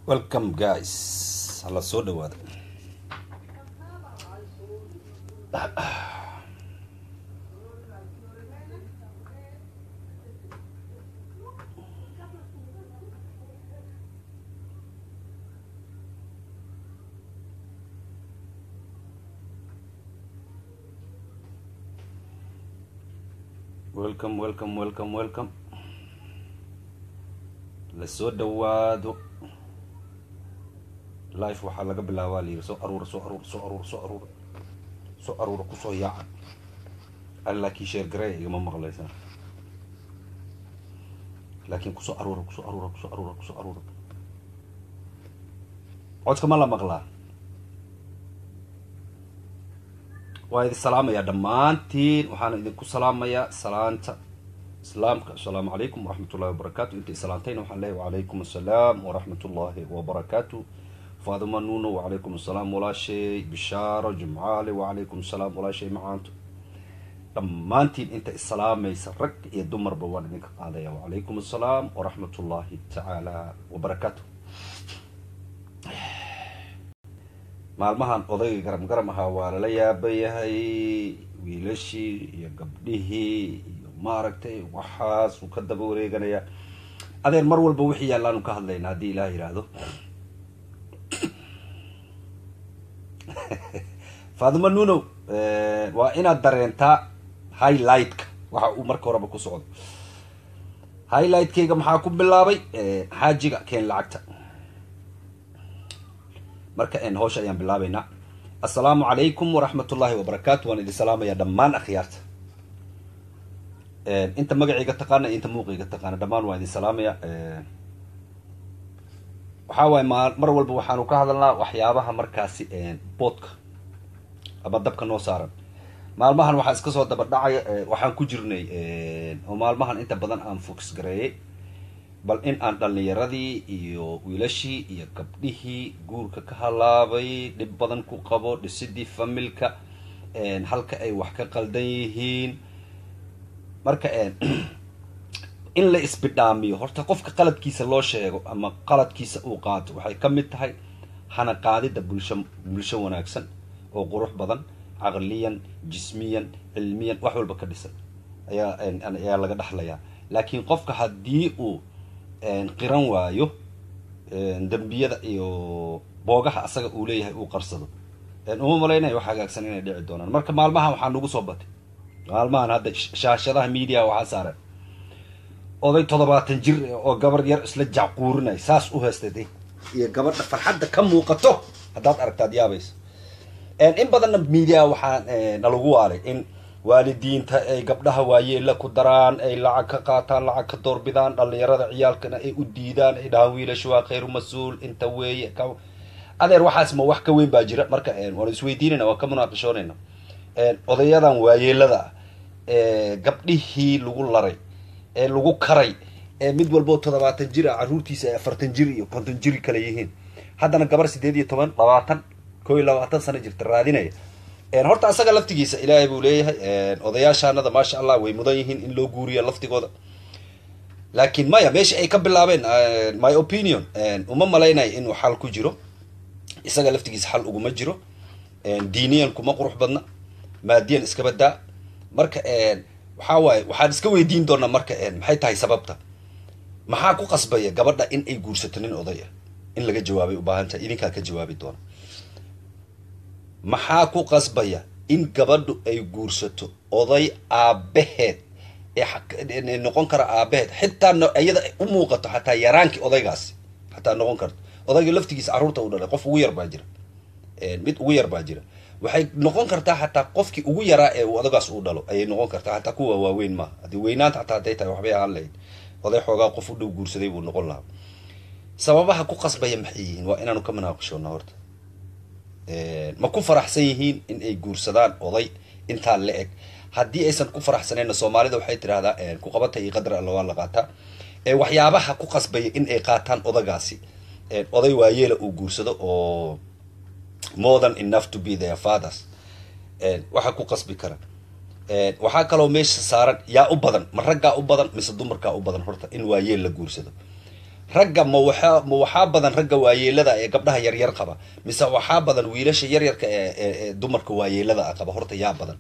welcome guys hala soo dhawaada welcome welcome welcome welcome la soo dhawaado life waxaa laga bilaabaa la yiri soo aruura soo aruura soo aruura soo aruura soo aruura kusoo yaaca alla kii sheer garey igama maqlaysaa laakiin kusoo aruura kusoo aruura kusoo aruura kusoo aruura codka ma la maqlaa waa idin salaamayaa dhammaantiin waxaana idinku salaamayaa salaanta islaamka assalaamu calaykum waraxmat ullahi wabarakaatu inta islaantayna waxaan leeyahy wacalaykum assalaam waraxmat ullahi wabarakaatu faaduma nuno wacalaykum assalaam walaashay bishaaro jumcaale wacalaykum assalaam walaashay macaanto dhammaantiin inta isalaamaysa rag iyo dumarba waan idinka qaadaya wacalaykum assalaam waraxmat ullahi tacaala wabarakaatu maalmahan odayga garam garam ahaa waa lala yaaba yahay wiilashii iyo gabdhihii iyo maaragtay waxaasuu ka daba wareeganayaa adeer mar walba wixii yaallaanu ka hadlayna haddii ilaah yidhaahdo faadimo nuno waa inaad dareentaa highlightka waxa uu marka horeba ku socdo highlightkayga maxaa ku bilaabay xaajiga keen lacagta marka hawsha ayaan bilaabaynaa assalaamu calaykum waraxmat ullahi wabarakaatu waan idin salaamayaa dhammaan akhyaarta inta magacayga taqaana inta muuqayga taqaana dhammaan waan idin salaamaya waxaa waaye ma mar walba waxaanu ka hadalnaa waxyaabaha markaasi boodka ama dabka noo saaran maalmahan waxaa iska soo daba dhacaya waxaan ku jirnay oo maalmahan inta badan aan focus gareeyay bal in aan dhalinyaradii iyo wiilashii iyo gabdhihii guurka ka halaabay dhib badan ku qabo dhisidii familka halka ay wax ka qaldan yihiin marka in la isbidhaamiyo horta qofka qaladkiisa loo sheego ama qaladkiisa uu qaato waxay ka mid tahay hana qaadida bulsho bulsho wanaagsan oo qurux badan caqliyan jismiyan cilmiyan wax walba ka dhisan ayaa ayaa laga dhexlayaa laakiin qofka haddii uu qiran waayo dembiyada iyo boogaha asaga uu leeyahay uu qarsado uma malaynayo wax hagaagsan inay dhici doonaan marka maalmahan waxaa nagu soo batay maalmahan hadda shaashadaha media waxaa saaran oday toddobaatan jir oo gabar yar isla jacquurinay saas u heystay iyo gabadha farxadda ka muuqato haddaad aragtaad yaabayso in badanna media waxaa nalagu waalay in waalidiinta ay gabdhaha waayeela ku daraan ay lacag ka qaataan lacag ka doorbidaan dhalinyarada ciyaalkana ay u diidaan ay dhahaan wiilasha waa khayru mas-uul inta weeye adeer waxaas ma wax ka weyn baa jira marka waan isweydiinayna waan ka munaaqishoonayna odayadan waayeelada ah gabdhihii lagu laray ee lagu karay ee mid walboo toddobaatan jir ah carruurtiisa ay afartan jir iyo konton jiri kale yihiin haddana gabar sideed iyo toban labaatan koo iyo labaatan sano jirta raadinaya horta asaga laftigiisa ilaahay buu leeyahay odayaashaanada maasha allah way mudan yihiin in loo guuriya laftigooda laakiin maya meesha ay ka bilaabeen my opinion uma malaynayo inuu xal ku jiro isaga laftigiisa xal uguma jiro diiniyan kuma qurux badna maadiyan iska badaa marka waxaa waaye waxaan iska weydiin doonaa marka maxay tahay sababta maxaa ku qasbaya gabadha in ay guursato nin oday ah in laga jawaabay ubaahan tahay idinkaa ka jawaabi doona maxaa ku qasbaya in gabadhu ay guursato oday aabaheed ee noqon kara aabaheed xitaa iyada u muuqato xataa yaraankii odaygaasi xataa noqon karto odayga laftigiisa carruurta u dhalay qof ugu yar baa jira mid ugu yar baa jira waxay noqon kartaa xataa qofkii ugu yaraa ee uu odagaas uu dhalo ayay noqon kartaa xataa kuwa waaweyn maaha haddii weynaanta xataa hadday tahay waxbay ahaan lahayd oday xoogaa qof u dhow guursaday buu noqon lahaa sababaha ku qasbaya maxay yihiin waa inaanu ka munaaqishoona horta ma ku faraxsan yihiin in ay guursadaan oday intaa la eg haddii aysan ku faraxsanayna soomaalida waxay tidhahdaa ku qabata iyo qadar alla waa la qaataa waxyaabaha ku qasbaya in ay qaataan odagaasi oday waayeela uu guursado oo more than enough to be their fathers waxaa ku qasbi kara waxaa kaloo meesha saaran yaa u badan ma raggaa u badan mise dumarkaa u badan horta in waayeel la guursado ragga ma waxaa ma waxaa badan ragga waayeelada ee gabdhaha yaryar qaba mise waxaa badan wiilasha yaryarka ee ee dumarka waayeelada ah qaba horta yaa badan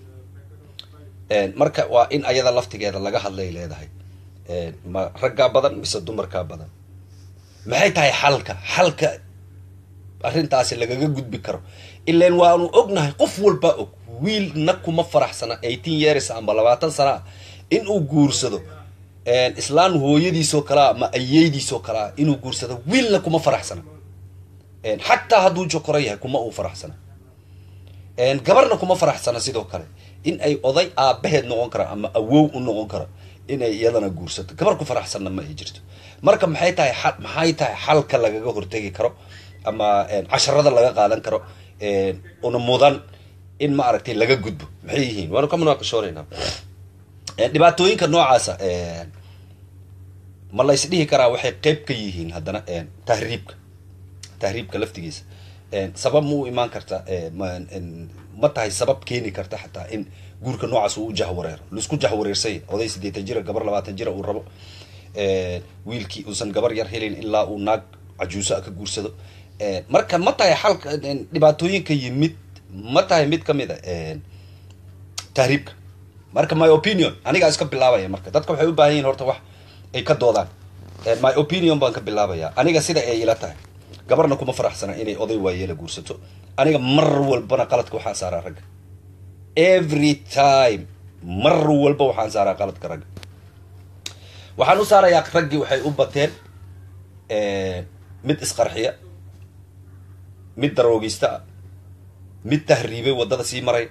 marka waa in ayada laftigeeda laga hadlay leedahay ma raggaa badan mise dumarkaa badan maxay tahay xalka xalka arrintaasi lagaga gudbi karo ilan waanu ognahay qof walbaa og wiilna kuma faraxsana eighteen years amba labaatan sana ah in uu guursado islaan hooyadiisoo kalea ama ayeydiisoo kalea inuu guursado wiilna kuma faraxsana xataa hadduu jokoro yahay kuma uu faraxsana gabarna kuma faraxsana sidoo kale in ay oday aabaheed noqon kara ama awow u noqon karo inay iyadana guursato gabar ku faraxsanna ma ay jirto marka maxay tahay a maxay tahay xalka lagaga hortegi karo ama casharada laga qaadan karo una mudan in ma aragtay laga gudbo maxay yihiin waanu ka munaaqashoonaynaa dhibaatooyinka noocaasa ma la ysdhihi karaa waxay qeyb ka yihiin haddana tahriibka tahriibka laftigiisa sabab ma u imaan karta ma tahay sabab keeni karta xataa in guurka noocaas uu u jahwareero laisku jahwareersay oday siddeetan jira gabar labaatan jira uu rabo wiilkii uusan gabar yar helin ilaa uu naag cajuuso a ka guursado marka ma tahay xalka dhibaatooyinka yimid ma tahay mid kamid a tahriibka marka my opinion anigaa iska bilaabaya marka dadka waxay u baahan yihin horta wax ay ka doodaan my opinion baan ka bilaabaya aniga sida ay ila tahay gabarna kuma faraxsana inay oday waayeela guursato aniga mar walbana qaladka waxaan saaraa ragga every time mar walba waxaan saaraa qaladka ragga waxaan u saarayaa raggii waxay u bateen mid isqarxiya mid daroogista ah mid tahriibay waddada sii maray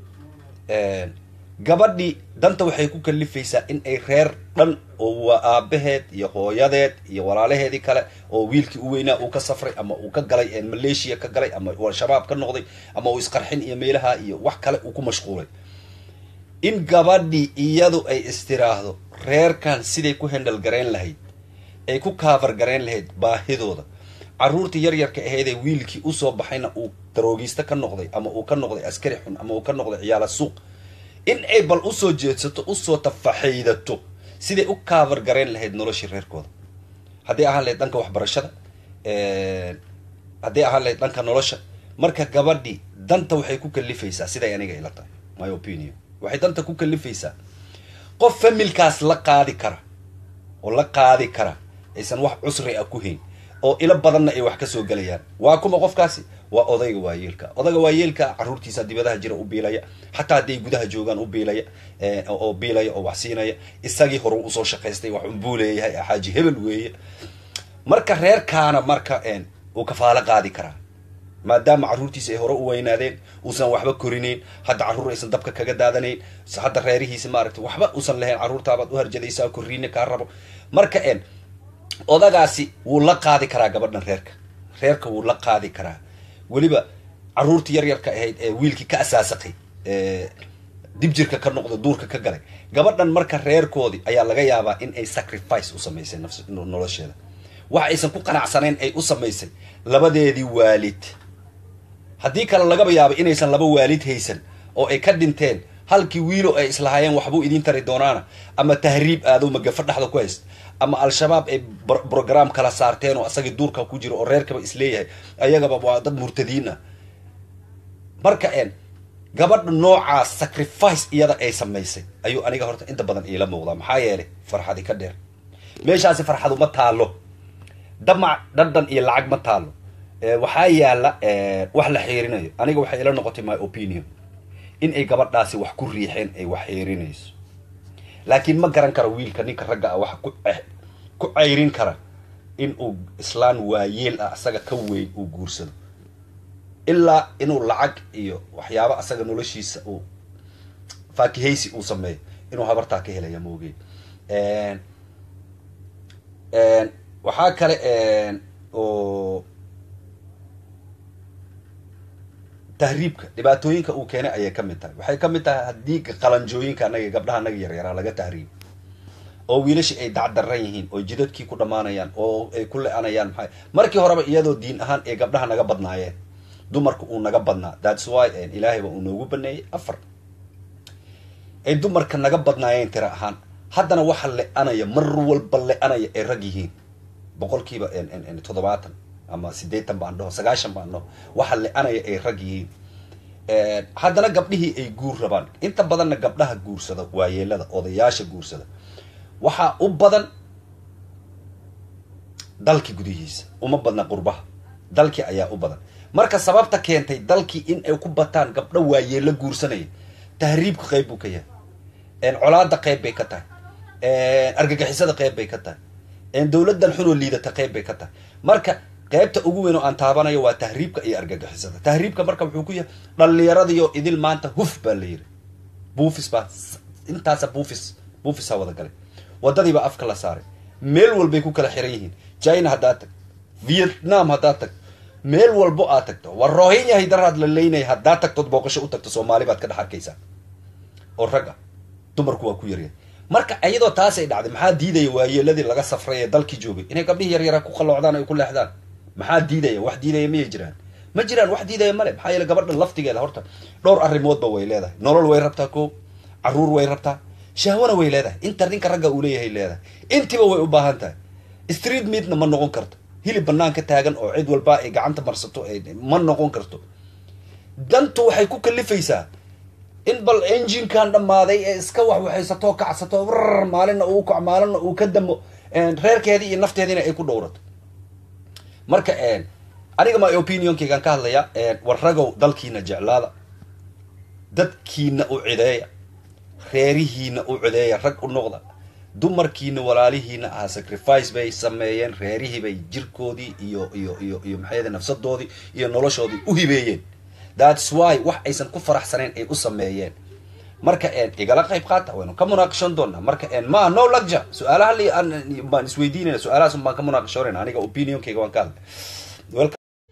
gabadhii danta waxay ku kalifaysaa in ay reer dhan oo waa aabaheed iyo hooyadeed iyo walaalaheedii kale oo wiilkii u weynaa uu ka safray ama uu ka galay malaysia ka galay ama al-shabaab ka noqday ama uu isqarxin iyo meelaha iyo wax kale uu ku mashquulay in gabadhii iyadu ay istiraahdo reerkan siday ku hendal garayn lahayd ay ku kaavar garayn lahayd baahidooda caruurtii yaryarka ahaydee wiilkii usoo baxayna uu daroogiista ka noqday ama uu ka noqday askari xun ama uu ka noqday ciyaala suuq in ay bal usoo jeedsato usoo tafaxaydato siday u kaavar garayn lahayd noloshii reerkooda hadday ahaan lahayd dhanka waxbarashada hadday ahaan lahayd dhanka nolosha marka gabadhii danta waxay ku kalifaysaa siday aniga ila tahay my opinion waxay danta ku kalifaysaa qof familkaas la qaadi kara oo la qaadi kara aysan wax cusri ah ku hayn oo ilo badanna ay wax kasoo gelayaan waa kuma qofkaasi waa odayga waayeelka odayga waayeelka caruurtiisa dibadaha jira u biilaya xataa hadday gudaha joogaan u biilaya oo biilaya oo wax siinaya isagii hore usoo shaqaystay wax unbuu leeyahay xaaji hebel weeye marka reerkaana marka uu kafaalo qaadi karaa maadaama caruurtiisa ay hore u weynaadeen uusan waxba korinayn hadda carruur aysan dabka kaga daadanayn hadda reerihiisa maaragtay waxba uusan lahayn carruurtaabaad u harjadaysaa korriina kaa rabo marka odagaasi wuu la qaadi karaa gabadhan reerka reerka wuu la qaadi karaa weliba caruurtii yaryarka ahayd ee wiilkii ka asaasaqay dib jirka ka noqday duurka ka galay gabadhan marka reerkoodii ayaa laga yaabaa in ay sacrifice u samaysay nolosheeda wax aysan ku qanacsanayn ay u samaysay labadeedii waalid haddii kale lagaba yaabo inaysan laba waalid haysan oo ay ka dhinteen halkii wiilo ay islahaayeen waxbuu idiin tari doonaana ama tahriib aadow magafa dhexda ku hayst ama al-shabaab ay brogram kala saarteen oo asagii duurka ku jiro oo reerkaba isleeyahay ayagaba waa dad murtadiin ah marka en gabadha noocaas sacrifice iyada ay samaysay ayuu aniga horta inta badan iila muuqdaa maxaa yeelay farxadi ka dheer meeshaasi farxadu ma taalo damac dhadhan iyo lacag ma taalo waxaa yaala wax la xiirinayo aniga waxay ila noqotay my opinion in ay gabadhaasi wax ku riixeen ay wax xiirinayso laakiin ma garan karo wiilka ninka ragga ah waxa ku cayrin kara in uu islaan waayeel ah asaga ka weyn uu guursado ilaa inuu lacag iyo waxyaabo asaga noloshiisa uu faakihaysi uu sameeyo inuu habartaa ka helaya maogey waxaa kale oo tahriibka dhibaatooyinka uu keenay ayay ka mid tahay waxay ka mid tahay haddii qalanjooyinka anaga gabdhaha anaga yaryaraa laga tahriib oo wiilashii ay dacdaran yihiin oo jidadkii ku dhammaanayaan oo ay ku le-anayaan maxay markii horeba iyadoo diin ahaan ay gabdhaha naga badnaayeen dumarka uu naga badnaa thats why ilaahayba uu noogu baneeyey afar ay dumarka naga badnaayeen tira ahaan haddana waxa le-anaya mar walba le-anaya ay rag yihiin boqolkiiba toddobaatan ama siddeetan baan dhaho sagaashan baan dhaho waxa le-anaya ay rag yihiin haddana gabdhihii ay guur rabaan inta badanna gabdhaha guursada waayeelada odayaasha guursada waxaa u badan dalki gudihiisa uma badna qurbaha dalkii ayaa u badan marka sababta keentay dalkii in ay ku bataan gabdho waayeelo guursanaya tahriibka qayb buu ka yahay colaada qayb bay ka tahay argagixisada qayb bay ka tahay dowladan xunoo liidata qayb bay ka tahay marka qaybta ugu weyn oo aan taabanayo waa tahriibka iyo argagixisada tahriibka marka wuxuu ku yahay dhallinyaradiyo idil maanta huf baa la yiri buufis baa intaasa buufis buufis ha wada galay wadadiibaa afka la saaray meel walbay ku kala xiran yihiin china haddaad tag vietnam haddaad tag meel walbo aad tagto war rohinya haydaraad la leynaya haddaad tagtood booqasho u tagto soomaali baad ka dhex arkaysaa oo rag ah dumarku waa ku yaryahay marka iyadoo taasay dhacday maxaa diidaya waayeeladii laga safray ee dalkii joogay inay gabdhihii yaryara ku qalloocdaan ay ku leexdaan maxaa diidaya wax diidaya miyay jiraan ma jiraan wax diidaya male maxaa yeele gabadha laftigeeda horta dhowr arrimoodba way leedahay nolol way rabtaa ko caruur way rabtaa shahwana way leedahay inta ninka ragga uu leeyahay leedahay intiba way u baahan tahay street meatna ma noqon karto hilib banaan ka taagan oo cid walba ay gacanta marsato ma noqon karto dantu waxay ku kalifaysaa in bal enginekan dhammaaday ee iska wax waxaysato kacsato rr maalinna uu kac maalinna uu ka damo reerkeedii iyo nafteediina ay ku dhowrato marka aniga my opinionkaygaan ka hadlaya war ragow dalkiina jeclaada dadkiina u cideeya reerihiina u cideeya rag u noqda dumarkiina walaalihiina ah sacrifice bay sameeyeen reerihii bay jirkoodii iyo iyo iyo iyo maxayade nafsadoodii iyo noloshoodii u hibeeyeen thats why wax aysan ku faraxsanayn ay u sameeyeen marka igala qayb qaata waynu ka munaaqashan doonaa marka ma no lagja su-aalaha li baan isweydiinayna su-aalahaas baan ka munaaqashoonayna aniga opinionkayga waan ka hadlay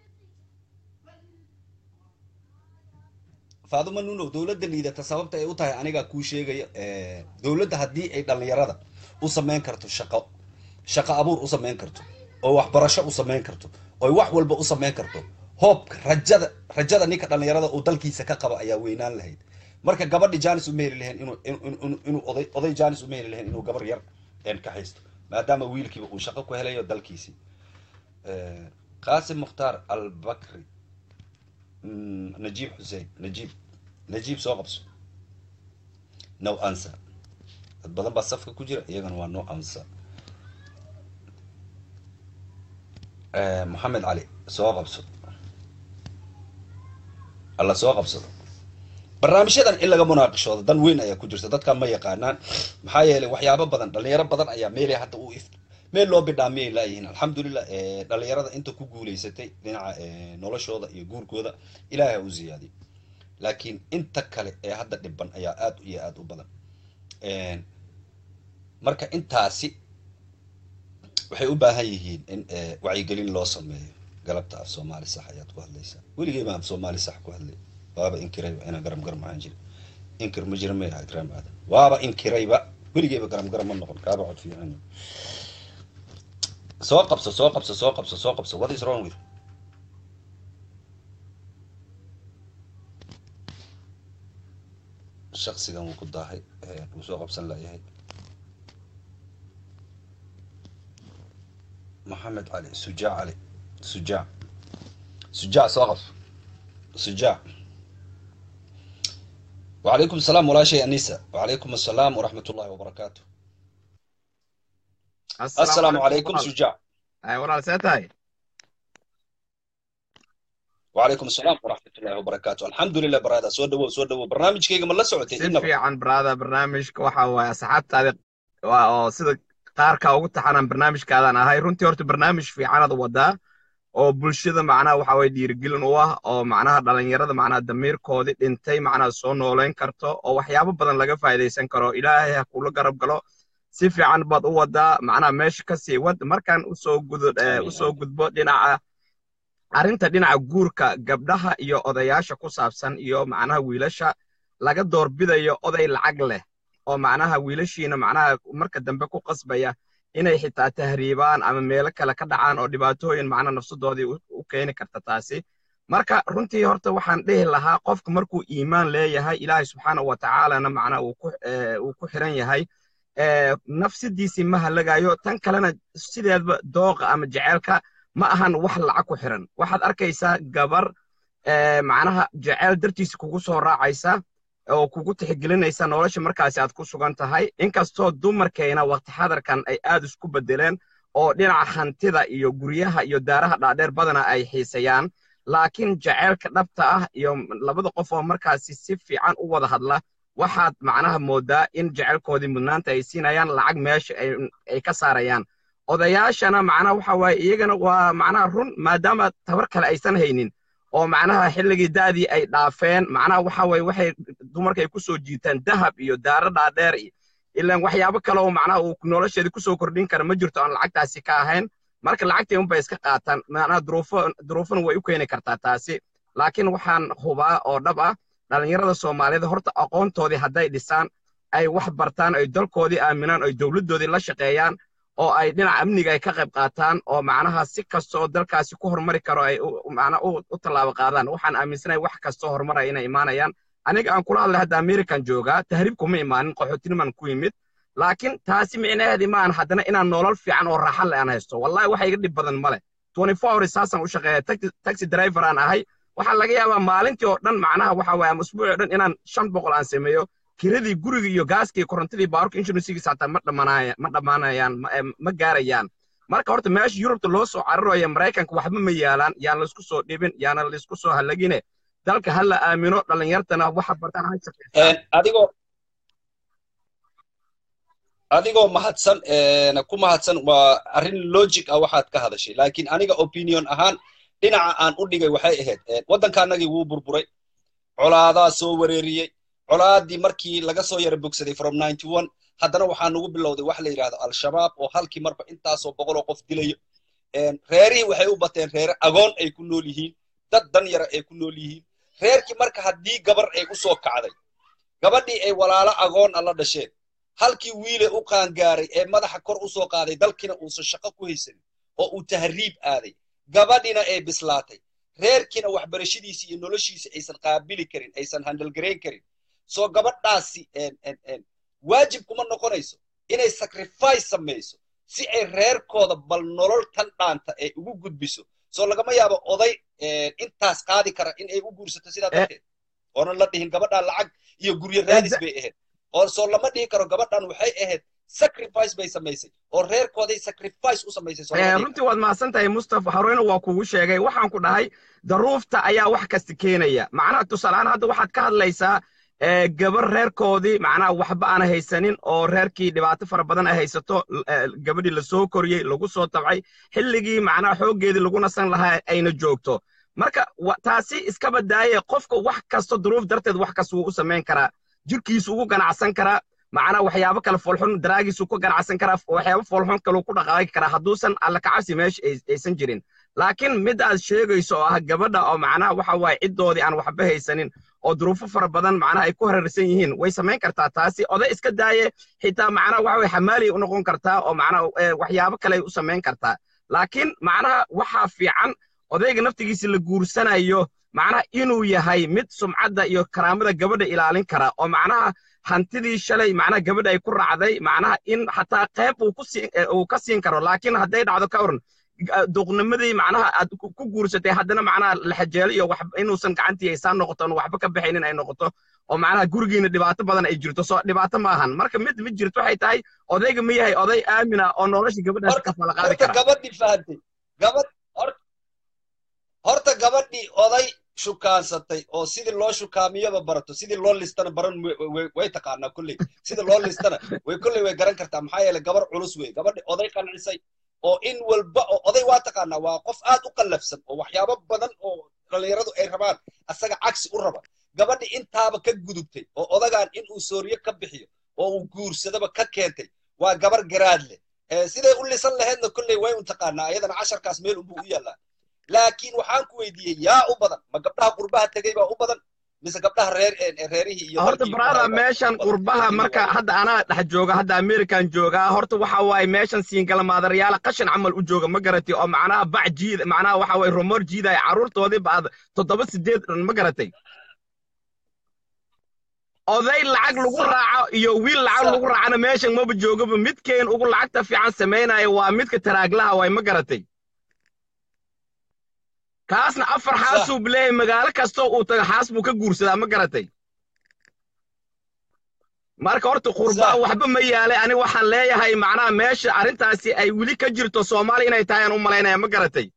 faaduma nunow dowladda liidata sababta ay u tahay anigaa kuu sheegaya dowladda haddii ay dhallinyarada u samayn karto shaqo shaqo abuur u samayn karto oo waxbarasho u samayn karto oy wax walba u samayn karto hoobka rajada rajada ninka dhallinyarada uu dalkiisa ka qaba ayaa weynaan lahayd marka gabadhi janis uma heli lahayn inuu inuu oday oday janis uma heli lahayn inuu gabar yar ka haysto maadaama wiilkiiba uu shaqo ku helayo dalkiisii qasim mukhtaar albakri najiib xuseen najiib najiib soo qabso no answer dad badan baa safka ku jira iyagana waa no answer moxamed cali soo qabso alla soo qabsado barnaamijyadan in laga munaaqishoodo dan weyn ayaa ku jirta dadkan ma yaqaanaan maxaa yeelay waxyaabo badan dhalinyaro badan ayaa meelay hadda u if meel loo bidhaamiyay laayihiin alxamdulilah dhalinyarada inta ku guulaysatay dhinaca noloshooda iyo guurkooda ilaahay u ziyaadiyo laakiin inta kale ee hadda dhiban ayaa aad iyo aad u badan marka intaasi waxay u baahan yihiin in wacyigelin loo sameeyo galabta af soomaali sax ayaad ku hadlaysaa weligay baan af soomaali sax ku hadlay waaba inkirayba inaan garam garam ahaan jiri inkir ma jira may ahayd raam aadan waaba inkirayba weligayba garam garam ma noqon kaaba cod fiican soo qabso soo qabso soo qabso soo qabso what is wrong with shaksigan wuu ku daahay wuu soo qabsan layahay maxamed cali sujaac cali sujaac sujaac soo qabso sujaac وعليكم السلام ولا شيء أنيسة وعليكم السلام ورحمة الله وبركاته السلام عليكم سجاع أي والله ساتاي وعليكم السلام ورحمة الله وبركاته الحمد لله برادا سو دو سو دو برنامج كيغا ما لا سocotay si fiican brada barnaamijka waxa waaye asxaabtaada waa oo sida qaarka ugu taxanan barnaamijkaadan ahay runtii horta barnaamij fiicanaad wadaa oo bulshada macnaha waxa waye dhiirigelin u ah oo macnaha dhalinyarada macnaha damiirkoodii dhintay macnaha soo nooleyn karto oo waxyaabo badan laga faa'iidaysan karo ilaahay ha kula garab galo si fiican baad u wadaa macnaha meesha ka sii wad markaan usoo gudo usoo gudbo dhinaca arrinta dhinaca guurka gabdhaha iyo odayaasha ku saabsan iyo macnaha wiilasha laga doorbidayo oday lacag leh oo macnaha wiilashiina macnaha marka dambe ku qasbaya inay xitaa tahriibaan ama meelo kale ka dhacaan oo dhibaatooyin macnaha nafsadoodii u keeni karta taasi marka runtii horta waxaan dhihi lahaa qofka markuu iimaan leeyahay ilaahay subxaanahu wa tacaalana macnaha uu ku xiran yahay nafsidiisii ma halagayo tan kalena sideedba dooqa ama jeceelka ma ahan wax lacag ku xiran waxaad arkaysaa gabar macnaha jeceel dartiisa kugu soo raacaysa oo kugu tixgelinaysa nolosha markaasi aad ku sugan tahay inkastoo dumarkayna waqti xadarkan ay aad isku beddeleen oo dhinaca hantida iyo guryaha iyo daaraha dhaadheer badana ay xiisayaan laakiin jeceelka dhabta ah iyo labada qof oo markaasi si fiican u wada hadla waxaad macnaha moodaa in jecelkoodii mudnaanta ay siinayaan lacag meesha ay ka saarayaan odayaashana macnaha waxa waaye iyagana waa macnaha run maadaama tabar kale aysan haynin oo macnaha xilligii da'dii ay dhaafeen macnaha waxa waaye waxay dumarka ay ku soo jiitaan dahab iyo daaro dhaadheer iyo ilaan waxyaabo kale oo macnaha uu nolosheeda ku soo kordhin kara ma jirto aan lacagtaasi ka ahayn marka lacagtii unbay iska qaataan macnaha duruufo duruufona way u keeni kartaa taasi laakiin waxaan hubaa oo dhab ah dhallinyarada soomaaliyeed horta aqoontoodii hadday dhisaan ay wax bartaan ay dalkoodii aaminaan ay dowladdoodii la shaqeeyaan oo ay dhinaca amniga ay ka qayb qaataan oo macnaha si kasta oo dalkaasi ku horumari karo ay macnaha u tallaabo qaadaan waxaan aaminsanahay wax kastoo horumaraya inay imaanayaan aniga aan kula hadlay hadda american joogaa tahriib kuma imaanin qaxootiniman ku yimid laakiin taasi micnaheedii maahan haddana inaan nolol fiican oo raaxa le aan haysto wallahi waxa iga dhib badan male twenty four hours saasaan u shaqeeya taxi driver aan ahay waxaa laga yaabaa maalintii oo dhan macnaha waxa waaye ama usbuucii o dhan inaan shan boqol aan sameeyo kiradii gurigii iyo gaaskii iyo korontadii baaburka inshuransigiisa hataa ma dhammaanaya ma dhammaanayaan ma gaarayaan marka horta meesha yurubta loo soo cararayo maraykanka waxba ma yaalaan yaan laysku soo dhibin yaana laysku soo halagine dalka ha la aamino dhallinyartana waxa bartaan ha shaqeystaan adigoo adigoo mahadsan ku mahadsan waa arrin logic ah waxaad ka hadashay laakiin aniga opinion ahaan dhinaca aan u dhigay waxay ahayd waddankaanagii wuu burburay colaadaa soo wareeriyey colaadii markii laga soo yara bogsaday from ninety one haddana waxaa nagu bilowday wax la yidhahdo al-shabaab oo halkii marba intaasoo boqoloo qof dilayo reerihii waxay u bateen reere agoon ay ku nool yihiin dad dan yara ay ku nool yihiin reerkii marka haddii gabar ay u soo kacday gabadhii ay walaalo agoon a la dhasheen halkii wiile u qaangaaray ee madaxa kor u soo qaaday dalkiina uusan shaqo ku haysanin oo uu tahriib aaday gabadhina ay bislaatay reerkiina waxbarashadiisi iyo noloshiisi aysan qaabili karin aysan handalgarayn karin soo gabadhaasi waajib kuma noqonayso inay sacrifice samayso si ay reerkooda bal nolol tan dhaanta ay ugu gudbiso soo lagama yaabo oday intaas qaadi kara in ay u guursato sidaa darteed oonan la dhihin gabadhaan lacag iyo guryo raadis bay ahayd oo soo lama dhihi karo gabadhan waxay ahayd sacrifice bay samaysay oo reerkooday sacrifice u samaysay runtii waad mahadsan tahay mustafa horeyna waa kugu sheegay waxaan ku dhahay daruufta ayaa wax kasta keenaya macnaha tusaalehaan hadda waxaad ka hadlaysaa gabar reerkoodii macnaha waxba aan haysanin oo reerkii dhibaato fara badan ay haysato gabadhii lasoo koriyey lagu soo tabcay xilligii macnaha xooggeedii lagu nasan lahaa ayna joogto marka taasi iska badaaye qofka wax kasto duruuf darteed wax kasta wuu u samayn karaa jirkiisu ugu ganacsan karaa macnaha waxyaabo kale foolxun daraagiisu ku ganacsan karaa waxyaabo foolxun kaluu ku dhaqaaqi karaa hadduusan alla kacabsi meesha aysan jirin laakiin mid aad sheegayso oo ah gabadha oo macnaha waxa waaye ciddoodii aan waxba haysanin oo duruufo fara badan macnaha ay ku hareersan yihiin way samayn kartaa taasi oday iska daaye xitaa macnaha waxa waye xamaaliyay u noqon kartaa oo macnaha waxyaabo kale ay u samayn kartaa laakiin macnaha waxaa fiican odayga naftigiisa la guursanayo macnaha inuu yahay mid sumcadda iyo karaamada gabadha ilaalin kara oo macnaha hantidii shalay macnaha gabadha ay ku raacday macnaha in xataa qayb uu ka siin karo laakiin hadday dhacdo ka waran duqnimadii macnaha aad ku guursatay haddana macnaha laxajeelo iyo wax inuusan gacantii aysaan noqoto oon waxba ka baxaynin ay noqoto oo macnaha gurigiina dhibaato badan ay jirto soo dhibaato ma ahan marka mid mid jirto waxay tahay odayga ma yahay oday aamina oo nolosha gabadhaas ka fala qaadi kara gabadhii fahantay gabadh horta gabadhii oday shukaansatay oo sidii loo shukaamiyaba barato sidii loo listana baran way taqaanaa kolley sidii loo listana way kolley way garan kartaa maxaa yeelay gabar culus wey gabadhi oday qancisay oo in walba oo oday waa taqaanaa waa qof aad u qallafsan oo waxyaabo badan oo dhallinyaradu ay rabaan asaga cagsi u raba gabadhi intaaba ka gudubtay oo odagaan in uu sooriyo ka bixiyo oo uu guursadaba ka keentay waa gabar garaad leh siday u lisan lahaydna kolley way un taqaanaa ayadana casharkaas meel unbuu u yaallaa laakiin waxaan ku weydiiyey yaa u badan ma gabdhaha qurbaha tegey baa u badan mise gabdhaha reer reerihii iyo horta brada meeshan qurbaha marka hadda anaa dhex jooga hadda american joogaa horta waxa waaye meeshan siingala maadaryaala qashin camal u jooga ma garatay oo macnaha bac jiid macnaha waxa waaye rumor jiidaya carruurtoodii baad toddoba sideed ma garatay oday lacag lagu Sax. raaco iyo wiil lacag Sax. lagu raacana meeshan maba joogaba midkeen ugu lacagta fiican samaynaya waa midka taraaglaha way ma garatay kaasna afar Sax. xaasuu bileeyahay magaalo kastoo uu tago xaas buu ka guursadaa ma garatay marka horta qurbaan Sax. waxba ma yaalay ani waxaan leeyahay macnaha meesha arrintaasi ay weli ka jirto soomaaliya inay tahay aan u malaynaya ma garatay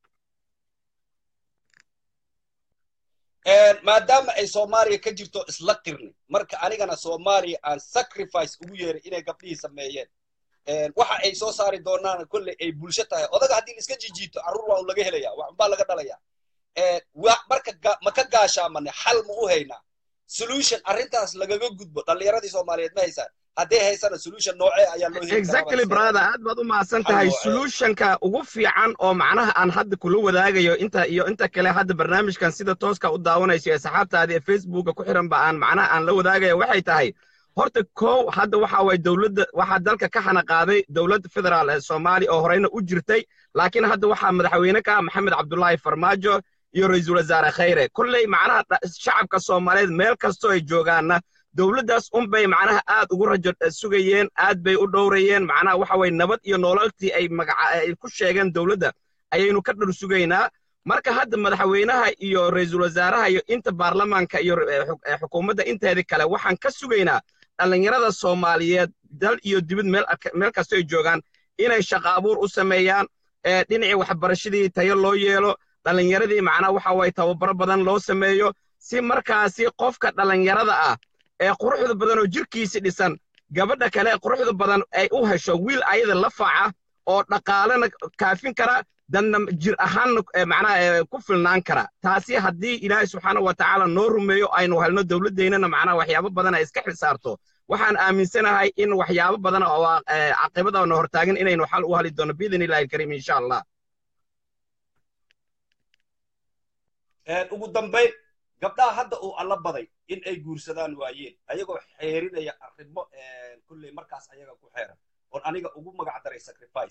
maadaama ay soomaaliya ka jirto isla qirni marka anigana soomaaliya aan sacrifice ugu yeeray inay gabdhihii sameeyeen waxa ay soo saari doonaan kolley ay bulsho tahay odaga haddii la iska jijiito carruur waa un laga helaya waxbaa laga dhalaya marka ga- ma ka gaashaamane xal ma u haynaa solution arrintaas lagaga gudbo dhallinyaradii soomaaliyeed ma haysaan hadday haysana solution noocee ayaa loo heli karaa exactly baa is brother aad baad u mahadsan Xal tahay noocee? solutionka ugu fiican oo macnaha aan hadda kula wadaagayo inta iyo inta kale hadda barnaamijkan sida tooska u daawanayso ee saxaabtaada ee facebooka ku xiran ba aan macnaha aan la wadaagayo waxay tahay horta kow hadda waxa waye dowladda waxaa dalka ka xana qaaday dowladda federaal ee soomaaliya oo horeyna u jirtay laakiin hadda waxaa madaxweyne ka ah maxamed cabdullaahi farmaajo iyo ra-iisul wasaare khayre kolley macnaha dha- shacabka soomaaliyeed meel kastoo ay joogaanna dowladdaas unbay macnaha aad ugu rajo eh, sugayeen aad bay u dhowrayeen macnaha waxa weye nabad iyo nololtii ay magaca ay ku sheegeen dowladda ayaynu ka dhar sugaynaa marka hadda madaxweynaha iyo ra-iisul wasaaraha iyo inta baarlamaanka iyo eh, xuk- eh, xukuumadda inteedii kale waxaan ka sugaynaa dhallinyarada soomaaliyeed dal iyo dibad meel ak- meel kastoo ay joogaan inay shaqo abuur u sameeyaan ee dhinacii waxbarashadii tayo loo yeelo dhallinyaradii macnaha waxa waye tababaro badan loo sameeyo si markaasi qofka dhallinyarada ah ee quruxda badan oo jirkiisi dhisan gabadha kale ee quruxda badan ay u hesho wiil ayada la faca oo dhaqaalena kaafin kara danna jir ahaanna eh, macnaha eh, ku filnaan kara taasi haddii ilaahay subxaana wa tacaala noo rumeeyo aynu helno dowladdeynana macnaha waxyaabo badan ay iska xisaarto waxaan aaminsanahay in waxyaabo badan oo ah, eh, caqibada na hortaagan inaynu xal u hali doono biidn illahi alkariim insha allah ugu dambayn gabdhaha hadda uu alla baday in ay guursadaan waayeen ayagoo xeerinaya arrimo kulley markaas ayaga ku xeeran oon aniga ugu magac daray sacrifice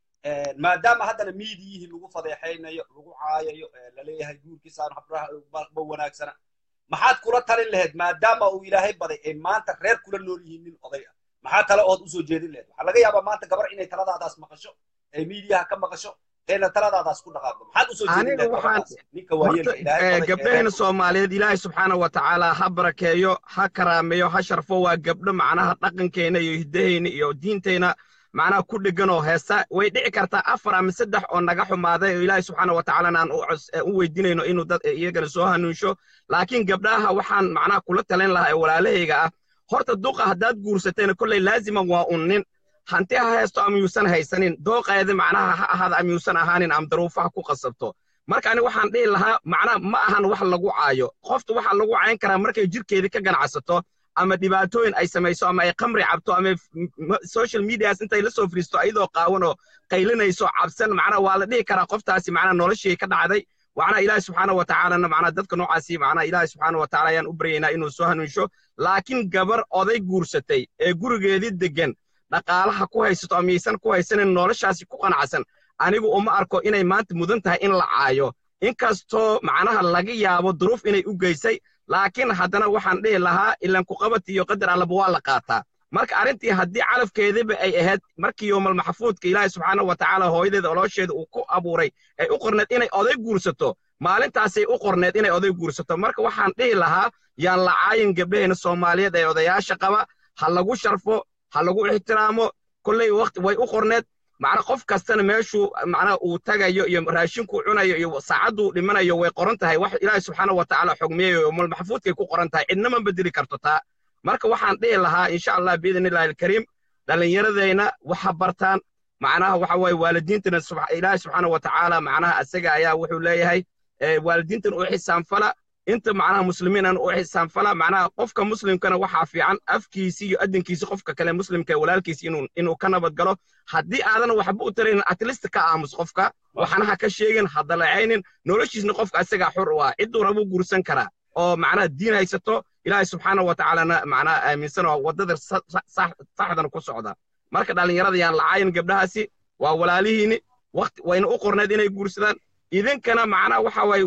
maadaama haddana miidiyihii lagu fadeexaynayo lagu caayayo laleeyahay guurkiisaan habraha ma wanaagsana maxaad kula talin lahayd maadaama uu ilaahay baday ay maanta reer kula nool yihiin nin oday ah maxaa tale ood usoo jeedin lahayd waxaa laga yaabaa maanta gabar inay taladaadaas maqasho ay miidiyaha ka maqasho eena taladaadaas ku dhaqaaqdo maxaad usoo jeedin aniga lahayd waxaan gabadhaas ninka waayeelka ilaahay horta baday ee gabdhaheenna reer- soomaaliyeed ilaahay subxaana wa tacaala ha barakeeyo ha karaameeyo ha sharfo waa gabdho macnaha dhaqankeenna iyo hiddaheenna iyo diinteenna macnaha ku dheggan oo heesa way dhici kartaa afar ama saddex oo naga xumaaday oo ilaahay subxaana wa tacaalana aan u cos- u weydiinayno inuu dad iyagana soo hanuunsho laakiin gabdhaha waxaan macnaha kula talin lahaa ee walaalahayga ah horta duqa haddaad guursatayna kolley laaziman waa un nin hanti ha haysto ama yuusan haysanin dooqeeda macnaha ha ahaada ama yuusan ahaanin ama daruufaha ku qasabto marka ani waxaan dhihi lahaa macnaha ma ahan wax lagu caayo qofta waxaa lagu cayn karaa markay jirkeedii ka ganacsato ama dhibaatooyin ay samayso ama ay khamri cabto ama f- m- social medias intay la soo firiisto ayadoo qaawan oo qaylinayso cabsan macnaha waa la dhihi karaa qoftaasi macnaha noloshii ka dhacday waxna ilaahi subxaana wa tacaalana macnaha dadka noocaasi macnaha ilaahi subxaana wa tacaala ayaan u baryaynaa inuu soo hanuunsho laakiin gabar oday guursatay ee gurigeedii deggan dhaqaalaha ku haysato ama yaysan ku haysanin noloshaasi ku qanacsan anigu uma arko inay maanta mudan tahay in la caayo inkastoo macnaha laga yaabo duruuf inay u geysay laakiin haddana waxaan dhihi lahaa ilan kuqabati iyo qadar allaba waa la qaataa marka arrintii haddii calafkeediba ay ahayd markii yoomal maxfuudka ilaahi subxaana wa tacaala hooyadeeda oloosheeda uu ku abuuray ay u qorneed inay oday guursato maalintaasay u qorneed inay oday guursato marka waxaan dhihi lahaa yaan la caayin gabdhaheena soomaaliyeed ee odayaasha qaba ha lagu sharfo ha lagu ixtiraamo kolley waqti way u qorneed macna qof kastana meeshuu macnaha uu tagayo iyo raashinkuu cunayo iyo saacadduu dhimanayo way qoran tahay wax ilaahi subxaana wa tacaala xugmiyayo yoomal maxfuudkay ku qoran tahay cidna ma bedeli karto taa marka waxaan dhihi lahaa insha allah biidn illahi alkariim dhallinyaradayna waxa bartaan macnaha waxa waaye waalidiintana subx- ilaahi subxaana wa tacaala macnaha asaga ayaa wuxuu leeyahay eh, waalidiintana u xisaanfala inta macnaha muslimiinan u xisaanfala macnaha qofka muslimkana waxaa fiican afkiisi iyo adinkiisi qofka kale muslimka ee walaalkiisi inuu inuu ka nabad galo haddii aadan waxba u taraynin atlist ka aamus qofka waxna ha ka sheegin ha dalacaynin noloshiisna qofka asagaa xur u ah cidduu rabuu guursan karaa oo macnaha diin haysato ilaahay subxaana wa tacaalana macnaha aaminsan oo waddada sa- sa- sax- saxdana ku socda marka dhallinyarada yaan lacaayin gabdhahaasi waa walaalihiini waqti wayna u qorneed inay guursadaan idinkana macnaha waxa waaye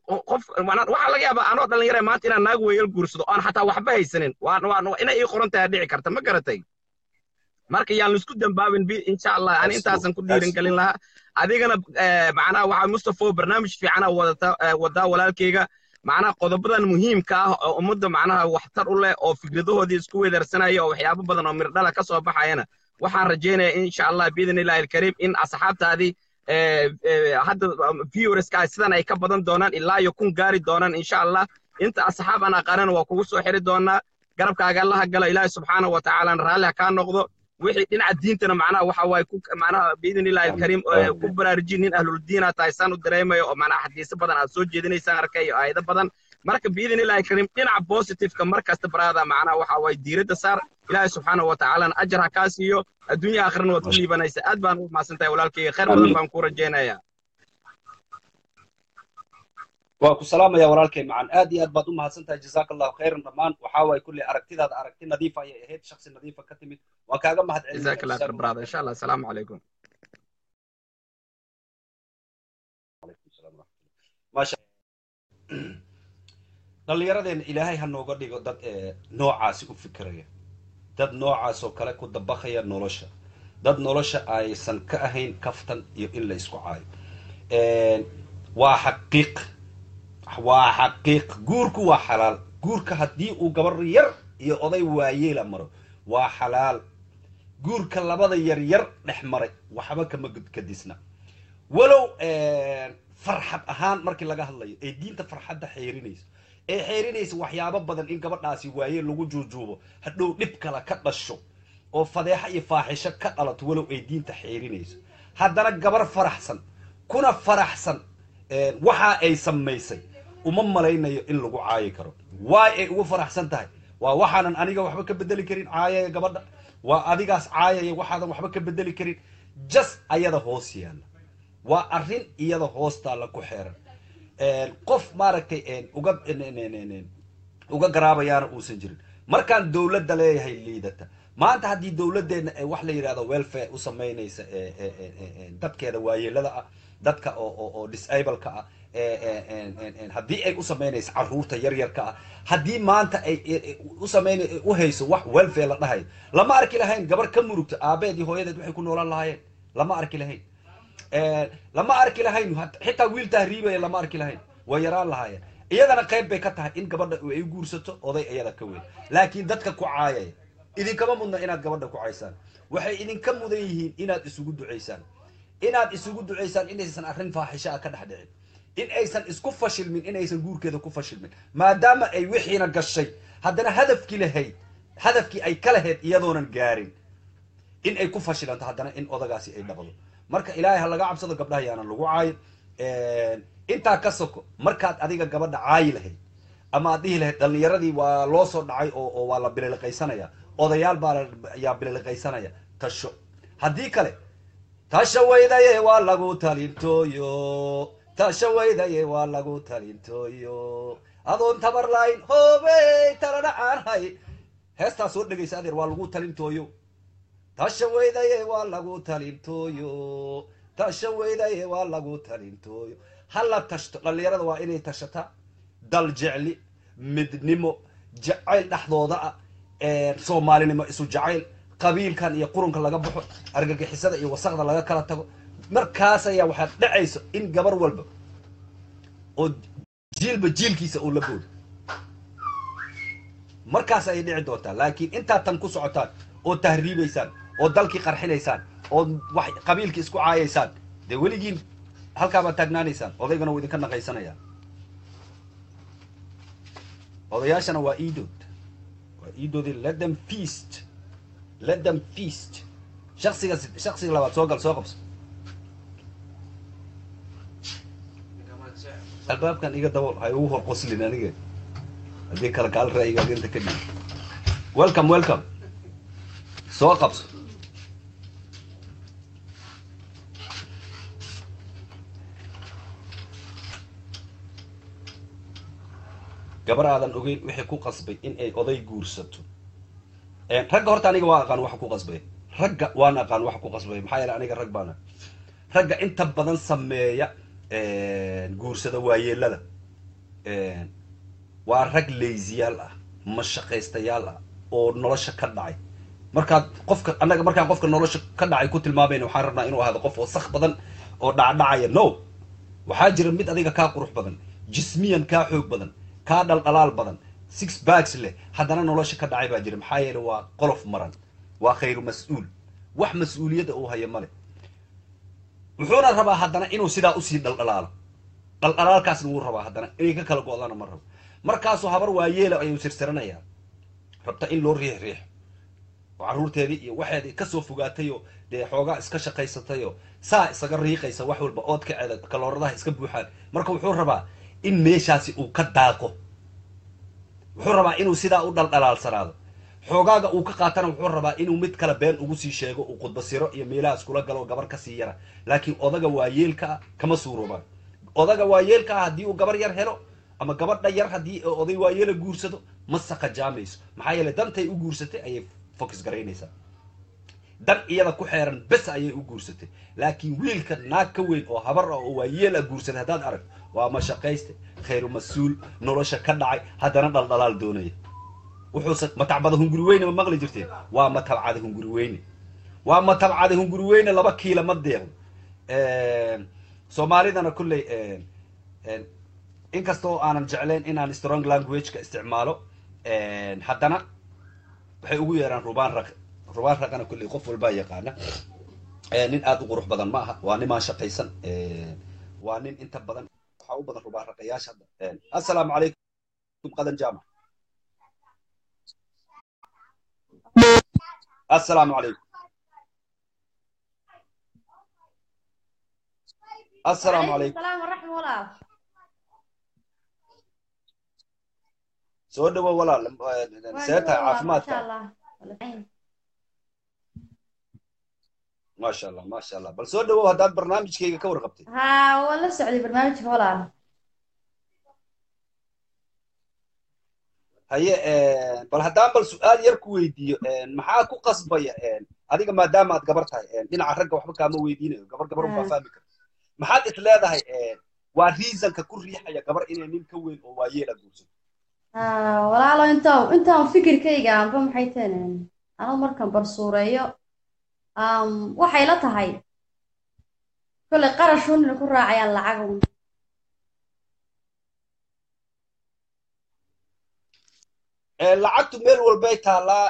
qof macnaa waxaa laga yaabaa anoo dhalinyara maanta inaan naag weeyal guursado oon xataa waxba haysanin waa waa inay ii qoran tahay dhici karta ma garatay marka yaan laisku dambaabin bi insha allah ani intaasan ku dhiirin gelin lahaa adigana macnaha waxaa mustafo barnaamij fiicana wadata wadaa walaalkeyga macnaha qodobadan muhiimka ah oo ummadda macnaha waxtar u leh oo fikradahoodii isku weedarsanaya oo waxyaabo badan oo mirdhala ka soo baxayana waxaan rajaynayaa insha allah biidn illahi alkariim in asxaabtaadii hadda viewerska sidan ay ka badan doonaan ilaa iyo kun gaari doonaan insha allah inta asxaab aan aqaanana waa kugu soo xiri doonaa garabkaaga allaha galo ilaahi subxaanahu wa tacaalana raalli ha kaa noqdo wixii dhinaca diintana macnaha waxa waaye ku macnaha biidn illahi alkariim ku baraarujin nin ahluldiina tahay saan u dareemayo oo macnaha xadiise badan aad soo jeedinaysaan arkay iyo aayado badan marka biidn illahi alkariim dhinaca positiveka mar kasta baraada macnaha waxa waaye diiradda saar ilaahi subxaanahu wa tacaalana ajar ha kaa siiyo adduunya aakhirana waad ku liibanaysa aad baan u mahadsan tahay walaalkayga khayr badan baan ku rajaynayaa waa ku salaamaya walaalkay macan aad iyo aad baad u mahadsan tahay jazaaka allahu khayran dhammaan waxaa waaye kulley aragtidaada aragti nadiifa ayay ahayd shaksi nadiifa ka timid waan kaaga mahad جزاك الله خير برادر ان شاء الله السلام عليكم maasha dhallinyaradeenna ilaahay ha nooga dhigo dad noocaasi u fikiraya dad noocaas oo kale ku dabaqaya nolosha dad nolosha aysan ka ahayn kaftan iyo in la isku caayo waa xaqiiq waa xaqiiq guurku waa xalaal guurka haddii uu gabar yar iyo oday waayeela maro waa xalaal guurka labada yar yar dhex maray waxba kama kadisna walow farxad ahaan markii laga hadlayo ee diinta farxadda xeerinayso ee xeerinaysa waxyaabo badan in gabadhaasi waaye lagu juujuubo hadhow dhib kale ka dhasho oo fadeexo iyo faaxisho ka dhalato walow ay diinta xeerinayso haddana gabar faraxsan kuna faraxsan waxa ay samaysay uma malaynayo in lagu caayi karo waay ay ugu faraxsan tahay waa waxaanan aniga waxba ka bedeli karin caayaya gabadha waa adigaas caayaya waxaadan waxba ka bedeli karin jas ayada hoos yaalla waa arrin iyada hoostaalla ku xeeran qof maaragtay uga uga garaabayaana uusan jirin markaan dowladda leeyahay liidata maanta haddii dowladdeena wax la yidhahdo welfare u samaynaysa dadkeeda waayeelada ah dadka oo oo disableka ah haddii ay u samaynayso carruurta yaryarka ah haddii maanta ay u samayn u hayso wax welfare la dhahayo lama arki lahayn gabar ka murugta aabeed iyo hooyadeed waxay ku noolaan lahaayeen lama arki lahayn lama arki lahayn xitaa wiil tahriibaya lama arki lahayn way yaraan lahaayeen iyadana qayb bay ka tahay in gabadha ay guursato oday iyada ka weyn laakiin dadka ku caayaya idinkama mudna inaad gabadha ku caysaan waxay idinka mudan yihiin inaad isugu ducaysaan inaad isugu ducaysaan inaysan arrin faaxisho ah ka dhex dhicin in aysan isku fashilmin inaysan guurkeeda ku fashilmin maadaama ay wixiina gashay haddana hadafkii lahayd hadafkii ay ka lahayd iyadoonan gaarin in ay ku fashilanto haddana in odagaasi ay dhaqdo marka ilaahay ha laga cabsado gabdhaha yaanan lagu caayin intaa ka soko markaad adiga gabadha caayi lahayd ama aad dhihi lahayd dhallinyaradii waa loo soo dhacay oo oo waa la bililiqaysanaya odayaal baa yaa bililiqaysanaya tasho haddii kale tasha weydaye waa lagu talintooyo tasha weydaye waa lagu talintooyo adoon tabar layn hoobey talana aan hay heestaa soo dhegaysa adeer waa lagu talintooyo tasha weydaye waa lagu talintooyo tasha weydaye waa lagu talintooyo hala tashto dhallinyarada waa inay tashataa dal jecli midnimo jacayl dhexdooda ah soomaalinimo isu jacayl qabiilkan iyo qurunka laga baxo argagixisada iyo wasaqda laga kala tago markaas ayaa waxaad dhacayso in gabar walba oo jiilba jiilkiisa uu la boodo markaas ayay dhici doontaa laakiin intaad tan ku socotaan oo tahriibaysaan oo dalkii qarxinaysaan oo wax qabiilkii isku caayaysaan dee weligiin halkaabaad taagnaanaysaan odaygana wuu idinka naqaysanaya odayaashana waa iidood waa iidoodii let them feast let them feast shaksiga shaksiga labaad soo gal soo qabso albaabkan iga dabool ha igu hor qoslin aniga haddii kale kaal ra'yigaad inta ka dhigi welcome welcome soo qabso gabar aadan ogeyn wixii ku qasbay in ay oday guursato ragga horta aniga waa aqaan waxa ku qasbay ragga waan aqaan waxa ku qasbay maxaa yeele aniga rag baana ragga inta badan sameeya guursada waayeelada waa rag leysiyaal ah mashaqaystayaal ah oo nolosha ka dhacay markaad qofka annaga markaan qofka nolosha ka dhacay ku tilmaamayna waxaan rabnaa inuu ahaado qof wasakh badan oo dhacdhacaya no waxaa jira mid adiga kaa qurux badan jismiyan kaa xoog badan kaa dhaldhalaal badan six bags leh haddana nolosha ka dhacay baa jira maxaa yeele waa qolof maran waa khayru mas-uul wax mas-uuliyadda uu hayo male wuxuuna rabaa haddana inuu sidaa usii dhaldhalaalo dhaldhalaalkaasna wuu rabaa haddana inay ka kala go-dana ma rabo markaasuu habar waayeela ayuu sirsiranayaa rabta in loo riix riixo oo carruurteedii iyo waxeedii kasoo fogaatayoo dee xoogaa iska shaqaysatayoo saa isaga riiqaysa wax walba oodkaceeda kalooradaha iska buuxaan marka wuxuu rabaa in meeshaasi uu ka daaqo wuxuu rabaa inuu sidaa u dhaldhalaalsanaado xoogaaga uu ka qaatana wuxuu rabaa inuu mid kale been ugu sii sheego uu khudbasiro iyo meelaha iskula galo gabar kasii yara laakiin odaga waayeelka ah kama suuroobaan odaga waayeelka ah haddii uu gabar yar helo ama gabadha yar haddii oday waayeela guursado ma saqajaamayso maxaa yeele dantay u guursatay ayay focus garaynaysaa dan iyada ku xeeran bes ayay u guursatay laakiin wiilka naag ka weyn oo habar ah oo waayeel ah guursaday haddaad aragto waa mashaqayste khayru mas-uul nolosha ka dhacay haddana dhaldhalaal doonaya wuxuuse matabcada hunguri weyne ma maqli jirteen waa matabcada hunguri weyne waa matabcada hunguri weyne laba kiila ma deeqdo soomaalidana kolley inkastoo aanan jeclayn inaan strong languageka isticmaalo haddana waxay ugu yeeraan rubaan raq rubaan raqana kolley qof walbaa yaqaana nin aada u qurux badan ma aha waa nimaan shaqaysan waa nin inta badan waxaa u badan rubaan raqayaasha hadda assalaamu calaykum qadan jaamac assalaamu calaykum assalaamu calaykum السلام ورحمة الله soo dhawow walaal see tahay ما شاء caafimaadka الله والعين. maasha allah maasha allah bal soo dhawow haddaad barnaamijkayga ka warqabtay ها ولا سعودي برنامج ولا haye bal haddaan bal su-aal yar ku weydiiyo maxaa ku qasbaya adiga maadaama aad gabar tahay dhinaca ragga waxba kaama weydiinayo gabar gabar unbaa Mm. fahmi karta maxaad is leedahay waa reasonka ku riixaya gabar inay nin ka weyn oo waayeela guursato ها ولا لو انت انت فكر كيغا ام فهم حيتين انا markan barsuureeyo um waxay la tahay kule qarashun inay ku raacayaan lacag un lacagtu meel walbay taallaa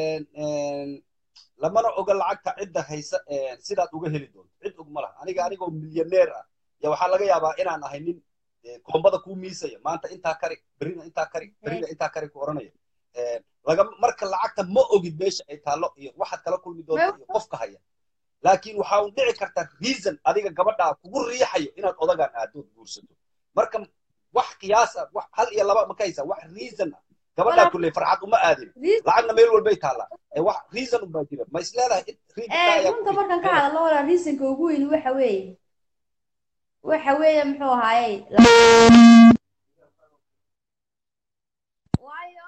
lamana oga lacagta cidda haysa sidaad uga heli doonto cid og ma laha aniga anigoo milyaneer ah ya waxaa laga yaabaa inaan ahay nin koombada kuu miisaya maanta intaa kari berina intaa kari berina intaa kari ku oranaya laga marka lacagta ma ogid meesha ay taallo iyo waxaad kala kulmi doonto iyo qofka haya laakiin waxaa un dhici karta reason adiga gabadhaa kugu riixayo inaad odagaan aadood guursato marka wax qiyaas ah wax hal iyo laba ma ka haysaa wax reason ah gabadhaa Walaal- kulley farxad uma aadin Reason- lacagna meel walbay taallaa ee wax reason unbaa jira ma is leedahay in reasonka ee ayaa runta ku markan ka riixaya? hadalno walaa reasonka ugu weyn waxa weeye waxa weeye muxuu ahaaye waayo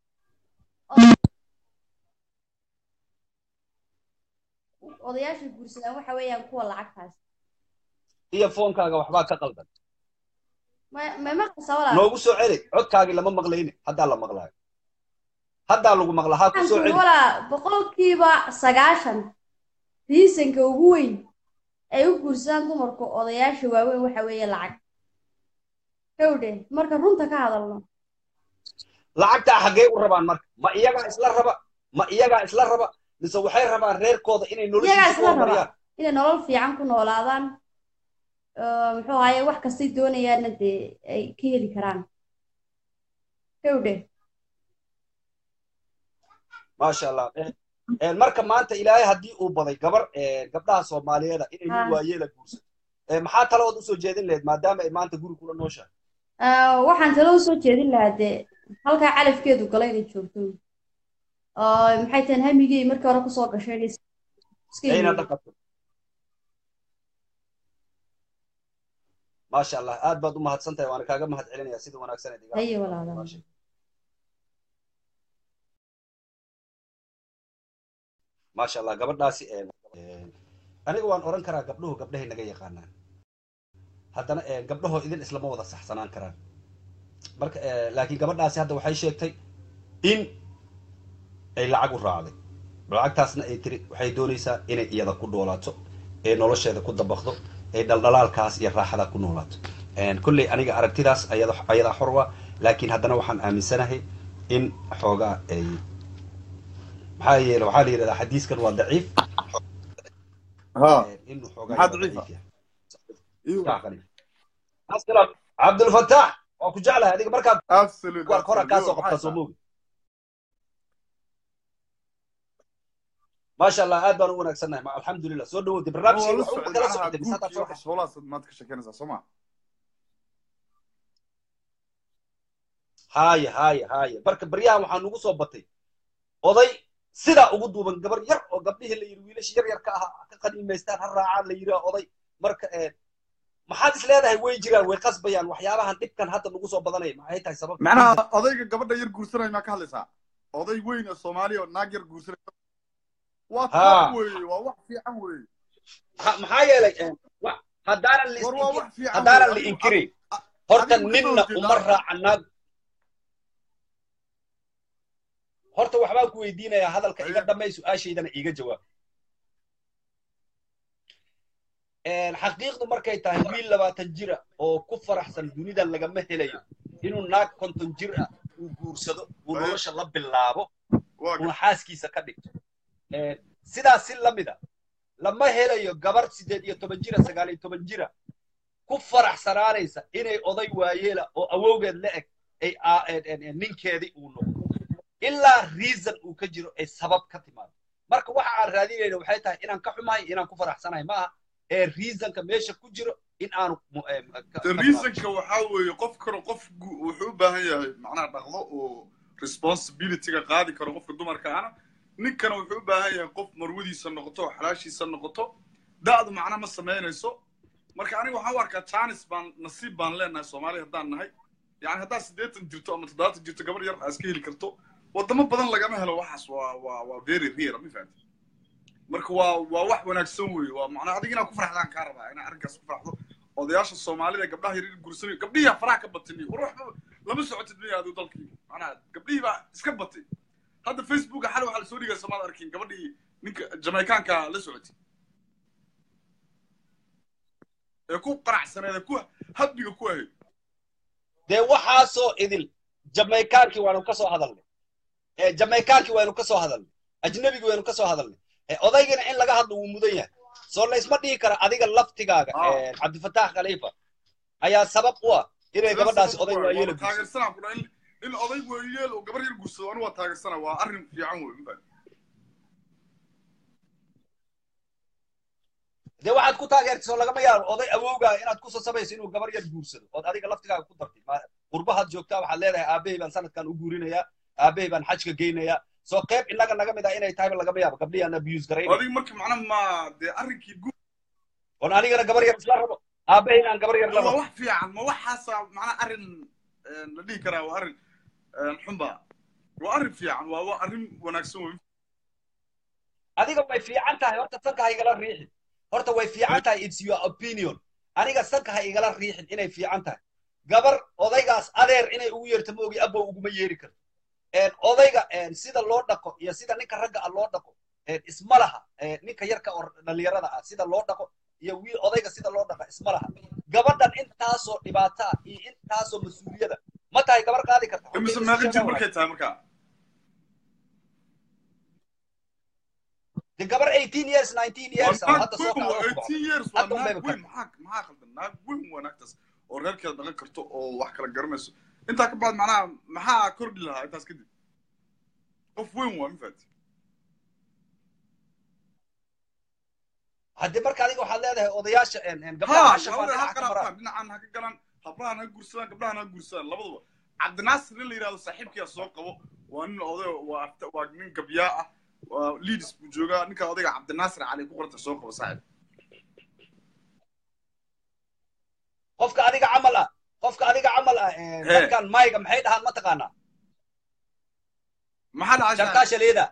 od- odayaasha guursadaan waxa weeyaan kuwa lacagtaas iyo foonkaaga waxbaa ka qaldan ma ma maqlaysaa walaal noogu soo celi codkaagii lama maqlayne haddaa la maqlaayo haddaa lagu maqlaa ha ku waxaan soo kuri celi walaa boqolkiiba sagaashan reasonka ugu weyn ay u guursadaan dumarku odayaasha waaweyn waxa weeye lacag howdhe marka runta ka hadalno lacagtaa xaggee u rabaan marka ma iyagaa isla raba ma iyagaa isla raba mise waxay rabaan reerkooda inay iyagaa noloshiisa ku isla raba horumariyaan inay nolol fiican ku noolaadaan oo muxuu ahaye wax kastay doonayaanna dee ay ka heli karaan howdhe maasha allah Eh, marka maanta ilaahay haddii uu baday gabar eh, gabdhaha soomaaliyeeda inay nin Ah. waayeela guursato Eh, maxaa taladood usoo jeedin lahayd maadaama ay maanta guri kula nooshahay Ah, waxaan talo usoo jeedin lahaa dee halkaa calafkeedu gala inay joogto oo maxay tahay hamigey markii hore kusoo gashay inay iska ayna yimaado dhaqato maasha allah aad baad u mahadsan tahay waana kaaga mahad celinaya sida wanaagsan ee digaa haye walaala maasha maasha allah gabadhaasi eh, eh, aniga waan oran karaa gabdhuhu gabdhahay naga yaqaanaan haddana eh, gabdhahoo idin islama wada saxsanaan karaan marka eh, laakiin gabadhaasi hadda waxay sheegtay in ay lacag u raacday lacagtaasna ay tiri waxay doonaysaa inay iyada ku dhoolaato ee nolosheeda ku dabaqdo ee dhaldhalaalkaas iyo raaxada ku noolaato En, kolley aniga aragtidaas ayada ayadaa xor wa laakiin haddana waxaan aaminsanahay in xoogaa ay maxaa yeele waxaa la yidhahdaa xadiiskan waa daciif ها inuu xoogaa maxaa yara daciifa? daciif yahay ايوه Yacni. asalaam cabdulfataax waa ku jeclahay adiga markaad absolutely kuwa hora kaa soo absolutely. qabtaa maxaa soo tahay? moogi maasha allah aad baan u wanaagsannahay ma- alxamdulilah soo dhawowday waa barnaamijkii la wax socday u kala macnaha socotay mise haddaad guurkii soo waxa gashay shoolahaas maad ka sheekeynaysaa soo ma haye haye haye marka baryahan waxaa nugu soo batay oday sidaa ugu duuban gabar yar oo gabdhihii la yidhi wiilasha yar yarka ahaa ka qaniimaystaan ha raacaan la yidhi oday marka eh, maxaad is leedahay way jiraan way qasbayaan waxyaabahan dhibkan hadda nugu soo badanaya maxay tahay sababta macnaha odayga gabadha yar guursanaya maa ka hadlaysaa oday weyn oo soomaaliya oo naag yar guursanaya waa Ha. top weeye waa wax fiican weeye Ha- maxaa yeelay eh, wa- haddaanan la war waa is- wax fiican haddaanan la weeye. inkirin a- horta adigu ma ninna soo uma jeedaa? raaca naag horta waxbaan ku weydiinayaa hadalka iga Aye. dhamay su-aashaydana iiga jawaab xaqiiqdu markay tahay wiil labaatan jira oo ku faraxsan dunidan lagama helayo inuu naag konton jir ah uu guursado uu Aye. nolosha la bilaabo waa una xaaskiisa ka dhigto Eh, sidaas si lamida lama helayo gabar sideed iyo toban jira sagaal iyo toban jira ku faraxsanaanaysa inay oday waayeela oo awowgeed la eg ay aa- en- en- en ninkeedii uu noqdo ilaa reason uu ka jiro ay sabab ka timaado marka waxa aan raadinayna waxay tahay inaan ka xumahay inaan ku faraxsanahay maaha ee reasonka meesha ku jiro in aanu mu- em, ka- ka timaado. reasonka waxaa weeye qof karo qof gu- wuxuu u baahan yahay macnaha dhaqdo oo responsibilityga qaadi karo qofka dumarka ana ninkana wuxuu u baahan yahay qof marwadiisa noqoto oo xalaashiisa noqoto da'du macna ma samaynayso marka aniga waxaan u arkaa janis baan nasiib baan leenahay soomaaliya haddaan nahay yani haddaad siddeetan jirto ama toddobaatan jirto gabar yar aa iska heli karto wadamo badan lagama helo waxaas waa waa waa very rare ma fahamti marka waa waa wax wanaagsan weeye waa macnaa adiga inaad ku farxdaan kaa rabaa inaad arrinkaas ku farxdo odayaasha soomaalida gabdhaha yaryar guursanayo gabdhihi faraha ka batay war waxba lama socotid miya adigu dalkii macnaha gabdhihii baa iska batay hadda facebooka xal waxaa lasoo dhigaya samaad arkin gabadhii ninka jamaicaanka la socotay ee ku qanacsaneed ee ku hadbiga ku ahayd dee waxaasoo idil jamaykaankii waanu ka soo hadalnay Eh, jamaykaankii waynu ka soo hadalnay ajnebigii waynu ka soo hadalnay Eh, odaygana in laga hadlo wuu mudan yahay soo laysma dhihi kara adiga laftigaaga Ah. eh, cabdifataax khaliifa ayaa sabab u ah inay gabadhaasi oday waayeela guursato taageersanaa ku in in oday weeyeel oo gabar yar guursado anigu waa taageersana waa arrin fiican wey ma fahamti dee waxaad ku taageertay soo lagama yaabo oday awowgaa inaad ku sasabayso inuu gabar yar guursado ood adiga laftigaaga ku dartay Ma- qurbahaad joogtaa waxaad leedahay aabbahay baan sanadkan u guurinayaa aabbahay baan xajka geynayaa soo qayb innaga naga mid ah inay tahayba lagama yaabo gabdhihii aan abuse garaynay adiga marka macna ma dee arrinkii guud oon anigana gabar yar isla rabo aabbahay aan gabar yar la waa rabo wax fiican ma waxaasa macna arrin een, la dhihi karaa waa arrin een, xunba waa arrin fiican waa waa arrin wanaagsan wey adiga way fiican tahay horta sanka ha igala riixin horta way fiican tahay it's your opinion aniga sanka ha igala riixin inay fiican tahay gabar odaygaas adeer inay ugu yeerto moogi abow uguma yeeri karto een, odayga een, sida loo dhaqo iyo sida ninka ragga ah loo dhaqo een, isma laha een, ninka yarka oo dhalinyarada ah sida loo dhaqo iyo wiil odayga sida loo dhaqa isma laha gabadhan intaasoo dhibaata ah iyo intaasoo mas-uuliyada ma tahay gabar qaadi karta imise Horta meeqa in jir la markay tahay markaa de gabar 18 years 19 years ah naag hadda soo weyn kacda waa oo ku baxday. 18 years waa Hadda unbay naag ba weyn maxaa maxaa khaldan naag weyn waa naagtaas oo reerkeeda dhaqan karto oo wax kala garanayso intaa ka bacd macnaha maxaa kordhi lahaa intaas kadib qof weyn waa ma fahamti haddii marka adiga waxaad leedahay odayaasha een, een, gabdhaha ha ha shafaan labada ha dhinaca ka maraan qaraabtaan dhinacaan ha ka galaan habrahan ha guursadaan gabdhahan ha guursadaan labaduba cabdinaasir nin la yidhahdo saaxiibkiyaa soo qabo waa nin oday waa afta- waa nin gabyaa ah waa leaders buu joogaa ninka odayga cabdinaasir cali ku qoranta soo qabo saaxiib qofka adiga camal ah qofka adiga camal ah een, He. dadkan mayga maxay dhahaan mataqaanaa maxaa dhacay shartaa shaleeda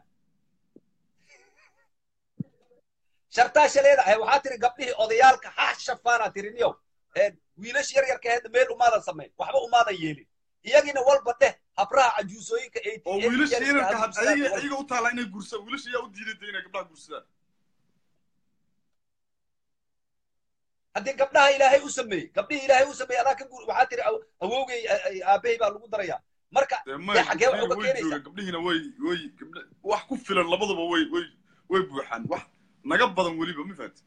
shartaa shaleeda eh, waxaa tiri gabdhihii odayaalka ha shafaanaa tiri niyow Een, wiilash yar yarka ahayd meel umaadan samayn waxba umaadan yeelin iyagina walba dheh habraha cajuusooyinka oo wiilasha yararka had ayaga ayaga u taala inay guursadaan wiilasha yaa u diiday inay gabdhaha guursadaan haddii gabdhaha ilaahay u sameeyey gabdhihii ilaahay u sameeyey adaa ka guur waxaa tiri aw- awowgay a- a- aabahay baa lagu darayaa marka dee dee may xaggee wax uga way keenaysaa joogaan gabdhihiina way way gabdha wax ku filan labadaba way way way buuxaan wax naga badan weliba ma fahanti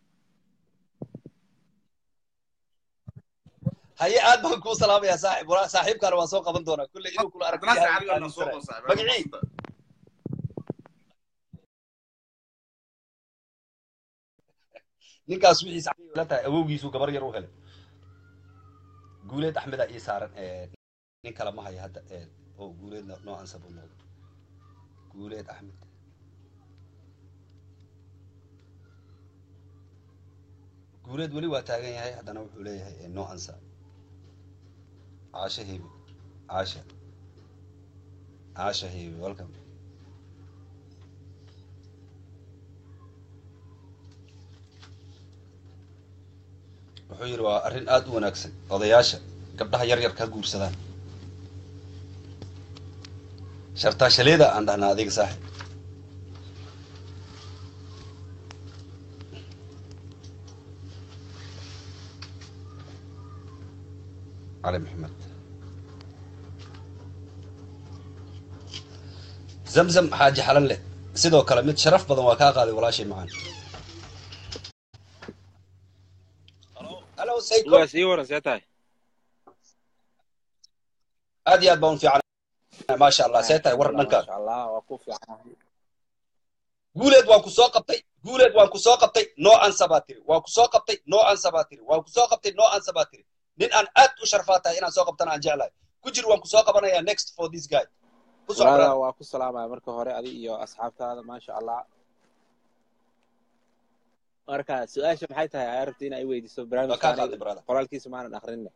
haye aad baan kuu salaamayaa saaxib walaa saaxiibkaana waan soo qaban doonaa kulle inuu kula aragti cabdinaasir yahay cali baa soo aaminsanay. qon saaxiib Magacii? ninkaas wixiisa la tahay awowgiisu gabar yar u helay guuleed axmeda ii saaran ee, nin kale ma haya hadda ee, oo guuleedna noocansa buu noqday guuleed axmed guuleed weli waa taagan yahay haddana wuxuu leeyahay ee, noocansa caasha hebi caasha caasha hebi welcome wuxuu yidhi waa arrin aad u wanaagsan odayaasha gabdhaha yar yar ka guursadaan shartaashaleeda aan dhahnaa adiga saaxib cali maxamed zamzam xaaji xalan leh sidoo kale mid sharaf badan waa kaa qaaday walaashay macaan halo sayko waa sii waran see tahay aad iyo aad baan u fiican maasha allah see tahay war dhankaan maasha allah waa ku fiican guuleed waan ku soo qabtay guuleed waan ku soo qabtay noo ansa baa tiri waan ku soo qabtay noo ansa baa tiri waan ku soo qabtay noo ansa baa tiri nin aan aad u sharfaa tahay inaan soo qabtana aan jeclahay ku jir waan ku soo qabanayaa next for this guy ku soo walaala brother. waa ku salaamaya marka hore adi iyo asxaabtaada maasha allah marka su-aasha maxay tahay ay rabta in ay weydiiso waa kaa barnaamijka qaaday brother qoraalkiisa maanan akrinne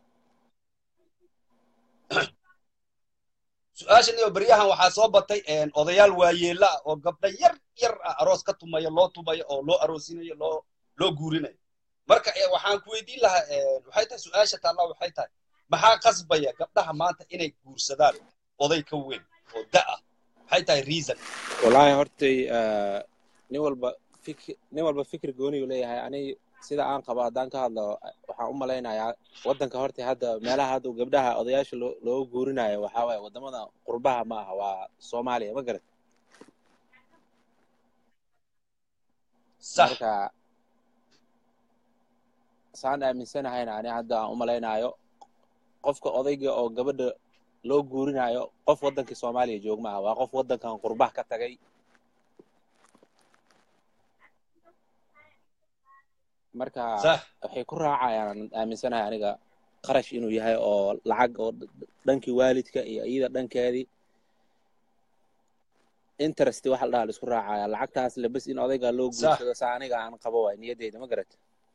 su-aashan iyo beryahan waxaa soo batay een, odayaal waayeela ah oo gabdha yar yar ah aroos ka tumaya loo tumayo oo loo aroosinayo loo loo guurinayo marka eh, waxaan ku weydiin lahaa een, waxay tahay su-aasha taalla waxay tahay maxaa qasbaya gabdhaha maanta inay guursadaan oday ka weyn oo da ah maxay tahay reason wallaahi hortay eh, nin walba fikir nin walba fikir gooniyu leeyahay ani sida aan qabo haddaan ka hadlo waxaan u malaynayaa waddanka horta hadda meelaha hadda gabdhaha odayaasha loo looga guurinayo waxaa waaye waddamada qurbaha ma aha waa soomaaliya ma garat sax marka saan aaminsanahayna ani hadda aan u malaynayo qofka odayga oo gabadha loo guurinayo qof waddankii soomaaliya joog ma aha waa qof waddankan qurbaha ka tagay marka sax waxay ku raacayaan aaminsanahay aniga qarash inuu yahay oo lacag oo d- d- dhankii waalidka iyo iyada dhankeedii interest waxa la dhaha la isku raacaya lacagtaas lebes in odayga loo Sax. guursado saa aniga aan qabo waay niyadeyda ma garat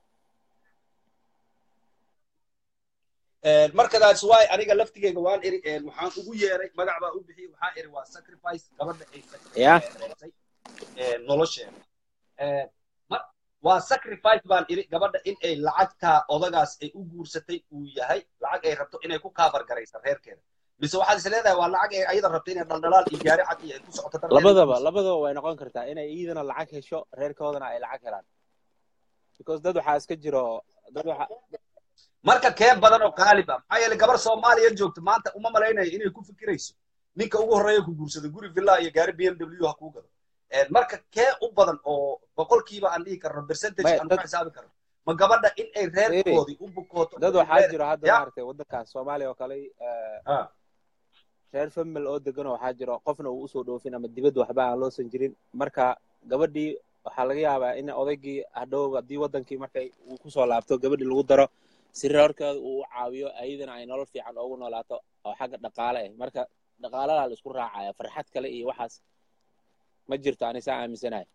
Een, marka that's why aniga laftigeyga waan iri een, waxaan ugu yeeray magac baa u bixiyey waxaan iri waa sacrifice gabadha ay Yeah. sacrifice nolosheeda Een, ma- waa sacrifice baan iri gabadha in ay lacagtaa odagaas ay u guursatay uu yahay lacag ay rabto inay ku kaabar garaysa reerkeeda mise waxaad is leedahay waa lacag ay ayada rabto inay dhaldhalaal iyo gaari cad iyo ay ku socoto darteeda labadaba labadaba way noqon kartaa inay iyadana lacag hesho reerkoodana ay lacag helaan because dad waxaa iska jiro dad waxa marka kee badan oo qaalib ah maxaa yeelay gabar soomaaliya joogta maanta uma malaynayo inay ku fikirayso ninka ugu horreeya ku guursada guri villa iyo gaari b m w ha kuu gado Een, marka kee u badan oo boqolkiiba aan dhihi karno percentage Maya, aan ku dad- xisaabi karno ma gabadha in ay reerkoodii u bukooto dad oo waxaa reer- jiro hadda Ya. maaragtay waddankaas soomaaliya oo kale eh, Ah, reer famil oo degan oo waxaa jiro qofna uu usoo dhoofin ama dibadda waxba aan loosan jirin marka gabadhii waxaa laga yaabaa in odaygii hadhow haddii waddankii markay uu kusoo laabto gabadhii lagu daro si reerkeeda uu u caawiyo ayadana ay nolol fiican oogu noolaato oo xagga dhaqaale ah marka dhaqaaladaa la isku raacaya farxad kale iyo waxaas ma jirto ani saa aaminsanahay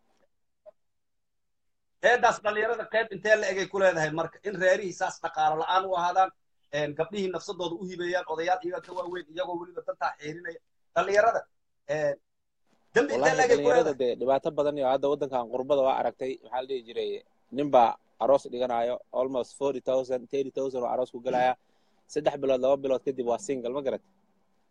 eedaas dhalinyarada qayb intee la egay ku leedahay marka in reerihii saas dhaqaalo la'aan u ahaadaan een, gabdhihii nafsadooda u hibeeyaan odayaal iyaga ka waaweyn iyagoo weliba dantaa xeerinaya dhalinyarada een, dembi intee la wallahi egay ku dhalinyarada leedahay dee dhibaato badan iyo hadda waddankan qurbada waa aragtay maxaa la dhihi jiray ninbaa aroos dhiganayo almost forty thousand thirty thousand oo aroos ku gelaya saddex bilood laba bilood kadib waa single ma garat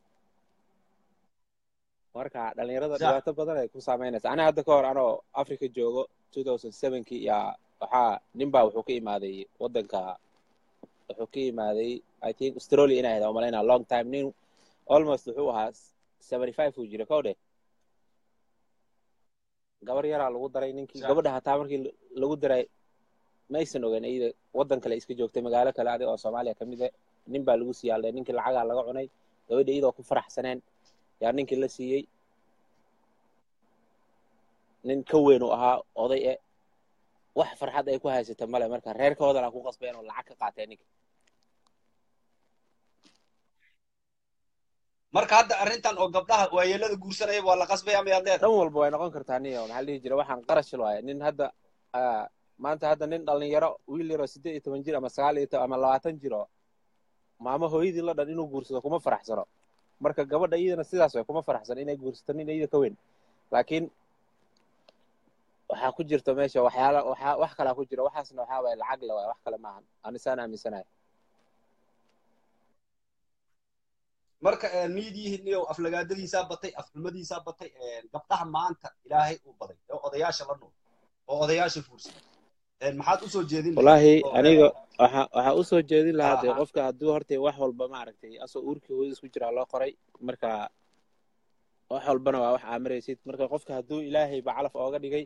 marka dhalinyarada Sax. dhibaato badan ay ku saameynaysa aniga hadda ka hor anoo africa joogo 2007kii yaa waxaa nin baa wuxuu ka imaaday wadanka wuxuu ka imaaday i think australia inay ahayd aan malaynaa long time nin almost wuxuu ahaa 75 uu jira kow dheh gabar yaraa lagu daray ninkii Sax. gabadha hataa markii lagu daray ma aysan ogeyn iyada wadan kale iska joogtay magaalo kale adi oo soomaaliya ka mid ah nin baa lagu siiyaalday ninkii lacagaa laga cunay gabadha iyadoo ku faraxsaneen yaa ninkii la siiyey nin ka weyn uu ahaa oday e wax farxad ay ku haysata male marka reerkoodana ku qasbeen oo lacag ka qaateen ninka marka hadda arrintan oo gabdhaha waayeelada guursanaya waa la qasbaya miyaad leedahay dhan walba way noqon kartaa niyo maxaa la dhihi jira waxaan qarash waaye nin hadda ah, maanta hadda nin dhalinyaro wiil yaroo siddeed iyo toban jir ama sagaal iyo toban ama labaatan jiro maamo hooyadii la dhan inuu guursado kuma faraxsano marka gabadha iyadana sidaas way kuma faraxsano inay guursato nin iyada ka weyn laakiin waxaa ku jirta meesha waxyaala waxaa wax kalaa ku jira waxaasna waxaa waaye lacag le waaye wax kale maahan anisaan aaminsanahay marka miidiyihin iyo aflagaadadiisaa batay afxumadiisaa batay gabdhaha maanta ilaahay uu baday oo odayaasha la nool oo odayaasha fuursan maxaad usoo jeedin lahayd? wallaahi Oo, aniga waxaa waxaa usoo jeedin lahaa dee Aha. qofka hadduu horta wax walba maaragtay asoo uurkii hooyadiis ku jiraa loo qoray marka wax walbana waa wax aamiraysid marka qofka hadduu ilaahay ba calaf ooga dhigay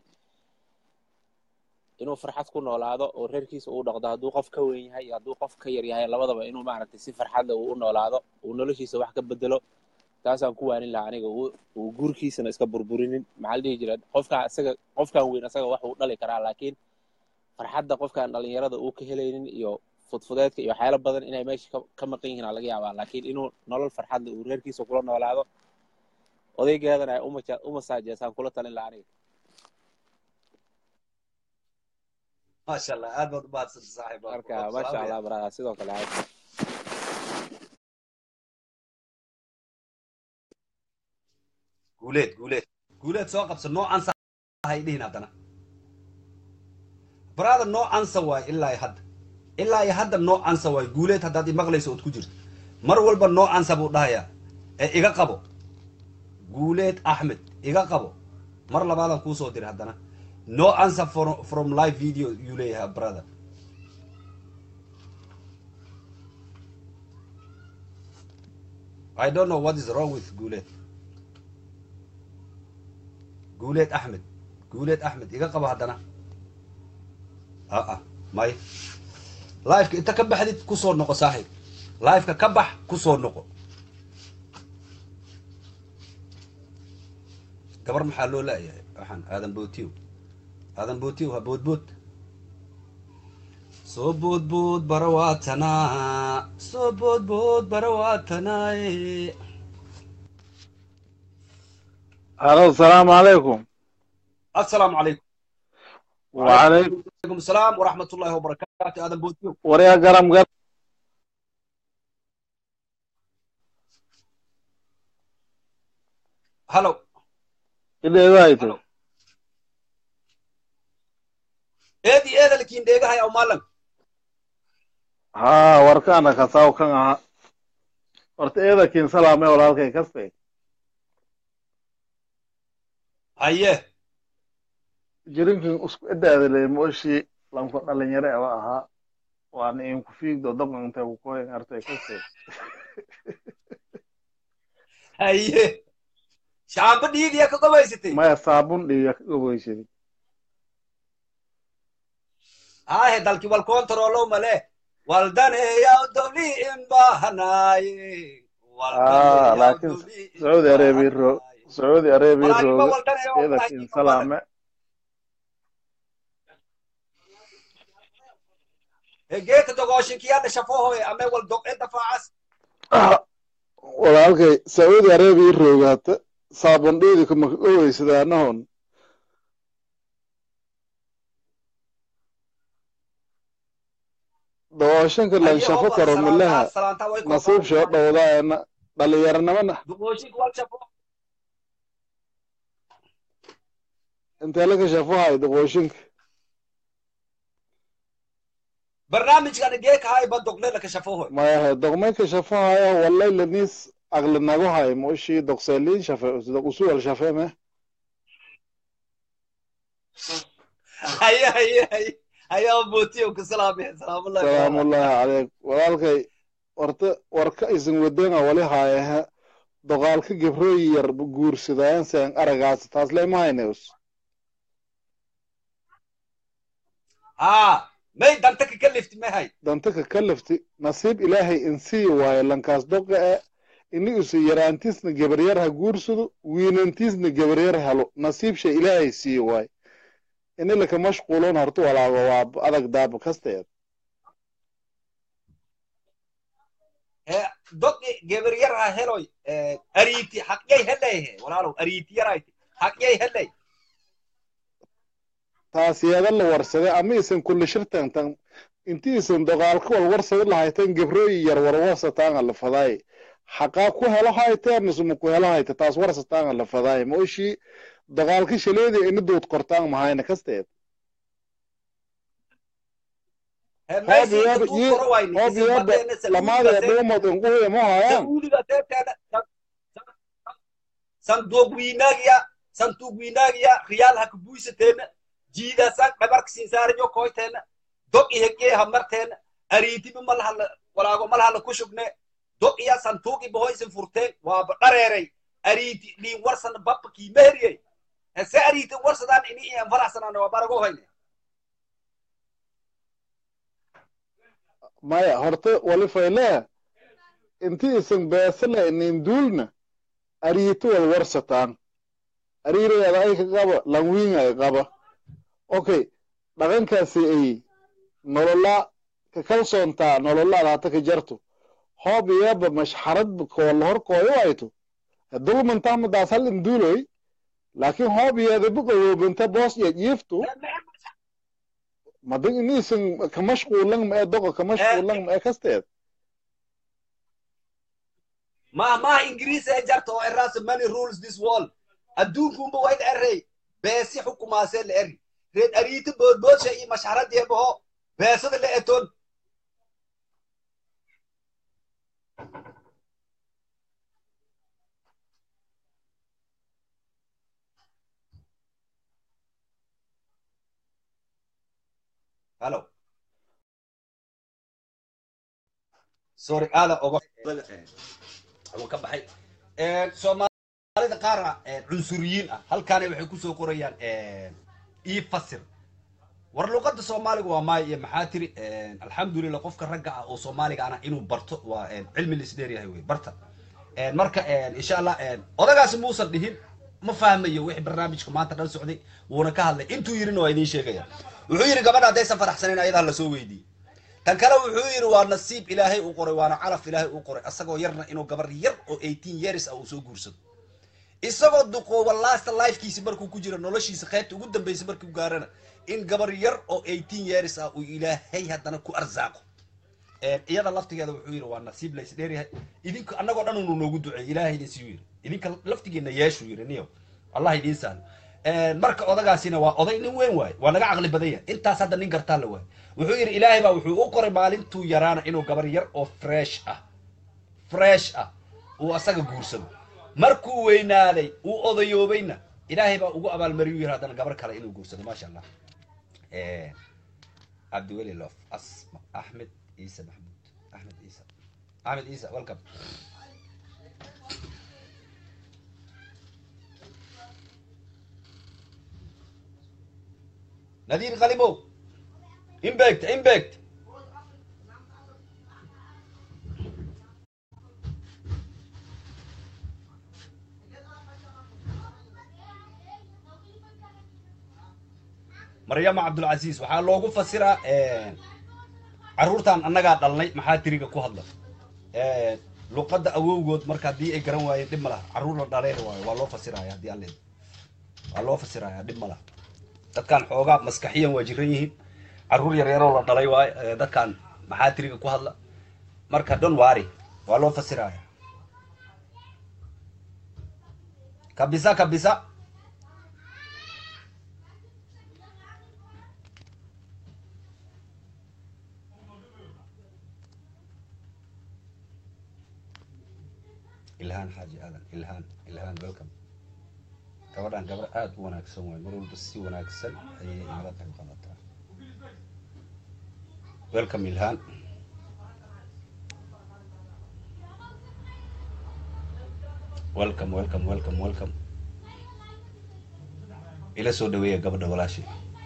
inuu farxad ku noolaado oo reerkiisa uu dhaqdo hadduu qof ka weyn yahay iyo hadduu qof ka yar yahay labadaba inuu maaragtay si farxad leh uu u noolaado uu noloshiisa wax ka bedelo taasaan ku waanin lahaa aniga uu uu guurkiisana iska burburinin maxaa la dhihi jira qofka isaga qofkan weyn isaga wax uu dhali karaa laakiin farxadda qofkan dhalinyarada uu ka helaynin iyo fudfudeedka iyo waxyaalo badan inay meesha ka- ka maqan yihiin aa laga yaabaa laakiin inuu nolol farxad leh uu reerkiisa kula noolaado odaygeedana ay umaja- u masaajeesaan kula talin lahaa aniga maasha allah aad baad u mahadsan saaxiib marka maasha allah barada sidoo kale aad guuleed guuleed guuleed soo qabsa noocan sa hay dhihin haddana baraada noocansa waay ilaa iyo hadda ilaa iyo hadda noocansa waay guuleed haddaad imaqlayso ood ku jirto mar walba noocansa buu dhahayaa ee iga qabo guuleed axmed iga qabo mar labaadaan kuu soo diray haddana no answer from, from live video yuu leeyahay brother I don't know what is wrong with guuleed guuleed axmed guuleed axmed iga qabo haddana aa may liveka inta ka baxdid kusoo noqo saaxiib liveka ka bax kusoo noqo gabar maxaa loo laayahay waxaan aadan bootiyo aadan bootiyo ha boodbood soo boodbood barawaatanaa soo boodbood barawaatanaaye الو السلام عليكم assalaamu calaykum وعليكم عليكم السلام ورحمة الله وبركاته aadan bootiyo وريا قرم قرم halo كده وايتو eedi eedalkiin dheegahay aw maalan ها وركانا كساو كان ها ورت ايدا كين سلامي ولا هلكي كسبي haye جرينكين اسكو ادا ادلي موشي لم كن دلنيره وا اها وان ان كفيق دو دم انت كوين ارتي كسبي haye shaamba dhiigiya ka qabaysatay ما صابون دي غويشي hahe dalki wal kontrolo male waldaneeyaw dowli in bahanaaye آه لكن سعودي ارابي رو سعودي ارابي رو ايدا كين سلامي geeka dogooshinkiyaadha shafohoye ame wal doqe dafaacas walaalkay sacuudi arabiya roogaata saabandheedi kuma ka oweysadaanahon dawaashanka lanshafo karo milaha nasiib shoo dhowdaana dhalinyaranimana duqooshinka wal shafo intee laga shafohay daqooshinka barnaamijkan geeka hay ba doqle laka shafohoy mayahe doqmeynka shafohaya walay laniis agli nago hay moshi doqselin shafe dok usual shafe me haye haye haye haye abotiyo ka salaamay salaamullahi salaamullahi calayk walaalkay warta warka isin wadeena wali haayaha doqaalka gebrooyi yar guursadaayan seen aragaas taas lema hayneus ha may danta ka kalifti mahay danta ka kalifti nasiib ilaahay insii waayo lankaas doqa e ini isu yaraantiisna gebaryar ha guursado wiinantiisna gebaryar helo nasiib shay ilaahay sii waayo ini laka mashquulon horta walaago waa adag daaba kasteed doqi geber yar ha heloy ariiti haqyay helayhe walaalow ariiti yarayti haqyay helay taas yeeda la warsade ama isan kulli shirtantan inti isan doqaalka wal warsade lahaytan gebrooyi yar warwarsataanga la fadaay xaqaa ku helo hayteen isuma ku helo hayte taas warsataanga la fadaay mooshii doqaalka shaleedi ini duud kortaan mahayna kasteed lamaada dhuumad inquhuya ma hayaan sanduuq wiinaagiya sanduuq wiinaagiya riyaal ha kabuisateena jiidaasan dhabarka sinsaarajo koyteena dog ihegee hamarteena ariitibi malahala walaago malahala ku shugne dog iya santuuqi bahoysin furteen waaba dhareeray ariiti dhiin warsana babba kiimeheriyey se ariiti warsadaan ini iyan faraxsanaan waa barago hayne maya horta wali fayle inti isan beesala inin duulna ariiti wal warsataan ariireeda ay ka qaba lanwiin ay qaba okay dhaqankaasi ay nolola ka kalsoontaa nololaada hata ka jarto hoob iyaba mashxarad koola horkooyo ayto dulmantahmadaas hal induuloy laakiin hoob iyada buqawoobanta boos iyo jiiftu madag iniisan ka mashquulan ma ee doqa ka mashquulan ma ee kasteed ma maha ingiriis ee jarta oo eraasa many rules this wall adduunkunba wayd erey beesi xukumaasee la eri reed ariiti boodboodsha iyo mashxaradeebaho beesada la eton Hello. Sorry, aada oga uga ka baxay. Soomaalida qaar cunsuriyiin ah halkaana waxay ku soo qorayaan ii fasir. War luqadda Soomaaliga waa maay iyo maxaa tiri alxamdulillah qofka ragga ah oo Soomaaliga ana inuu barto waa cilmi la isdheer yahay wey barta. Marka insha Allah odagaasi muusan dhihin ma fahmayo wixii barnaamijka maanta dhan socday wuuna ka hadlay intuu yirina waa idiin sheegaya. wuxuu yidhi gabadha haddaysan faraxsanayn ayadaa lasoo weydiiyey tan kale wuxuu yidhi waa nasiib ilaahay uu qoray waana calaf ilaahay uu qoray asagoo yarna inuu gabar yar oo eighteen years ah uu soo guursado isagoo duqooba last lifekiisi markuu ku jiro noloshiisa qaybta ugu dambaysa markuu gaarana in gabar yar oo eighteen years ah uu ilaahay haddana ku arsaaqo iyada laftigeeda wuxuu yidhi waa nasiib lays dheeryahay idinka annagoo dhan unu noogu duceey ilaahay idin siyu yidhi idinka laftigeena yeeshuu yidhi niyo allah idiin sahlo marka odagaasina waa oday nin weyn waaye waa naga caqli badan yahay intaas hadda nin gartaa la waaye wuxuu yidhi ilaahay baa wuxuu u qoray maalintuu yaraana inuu gabar yar oo fresh ah fresh ah uu asaga guursado markuu weynaaday uu odayoobayna ilaahay baa ugu abaalmariyu yiri haddana gabar kale inuu guursado maasha allah cabdiweli lof asma axmed ciise maxmuud axmed ciise axmed ciise welcome نذير غالبو امباكت امباكت مريم عبد العزيز waxaa loogu fasiraa caruurtan annagaa dhalnay maxaa tiriga ku hadla luqadda awowgood marka haddii ay garan waayeen dhib ma laha caruur la dhaleen waayo waa loo fasiraya haddii alle waa loo fasiraya dhib ma laha dadkan xoogaa maskaxiyan waa jiran yihiin caruur yar yaroo la dhalay waayo dadkan maxaa tiriga ku hadla marka don wari waa loo fasiraya kabisa kabisa ilhaan xaaji aadan ilhaan ilhaan welcome gabadhan gabar aada u wanaagsan waay mar walba si wanaagsan ayay inala qayb qaadataa welcome ilhaan welcome welcome welcome welcome ila soo dhaweeya gabadha walaashii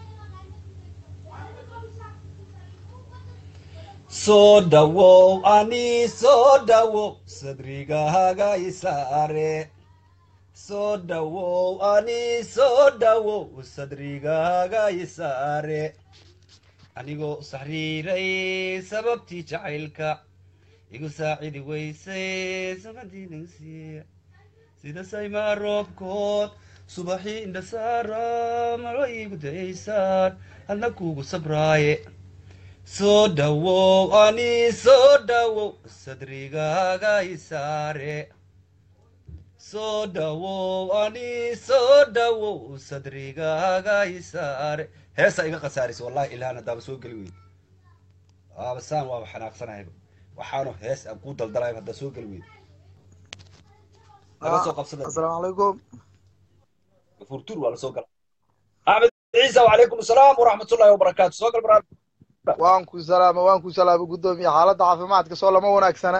soo dhawow ani soo dhawow sadrigaaga isaare soo dhawow ani soo dhawow sadrigaaga isaare anigoo saxriiray sababtii jacaylka igu saacidi weysay samadiinaysiya sida saymaa roobkood subaxii indhasaara malo iigu daysaan hadna kuugu sabraaye soo dhawow ani soo dhawow sadrigaaga isaare soo dhawow ani soo dhawow sadrigaaga isaare heesa iga khasaarisa wallahi ilhaan haddaaba soo geli weyd aaba saan waaba xanaaqsanahayba waxaanu hees aan kuu daldalaya haddaa soo geli weyd laga soo qabsada asalaamu calaykum furtuur waa la soo gala axmed ciisa wacalaykum asalaam waraxmatullahi wabarakaatu soo gal baraal waan ku salaama waan ku salaama guddoomiye xaaladda caafimaadka soo lama wanaagsana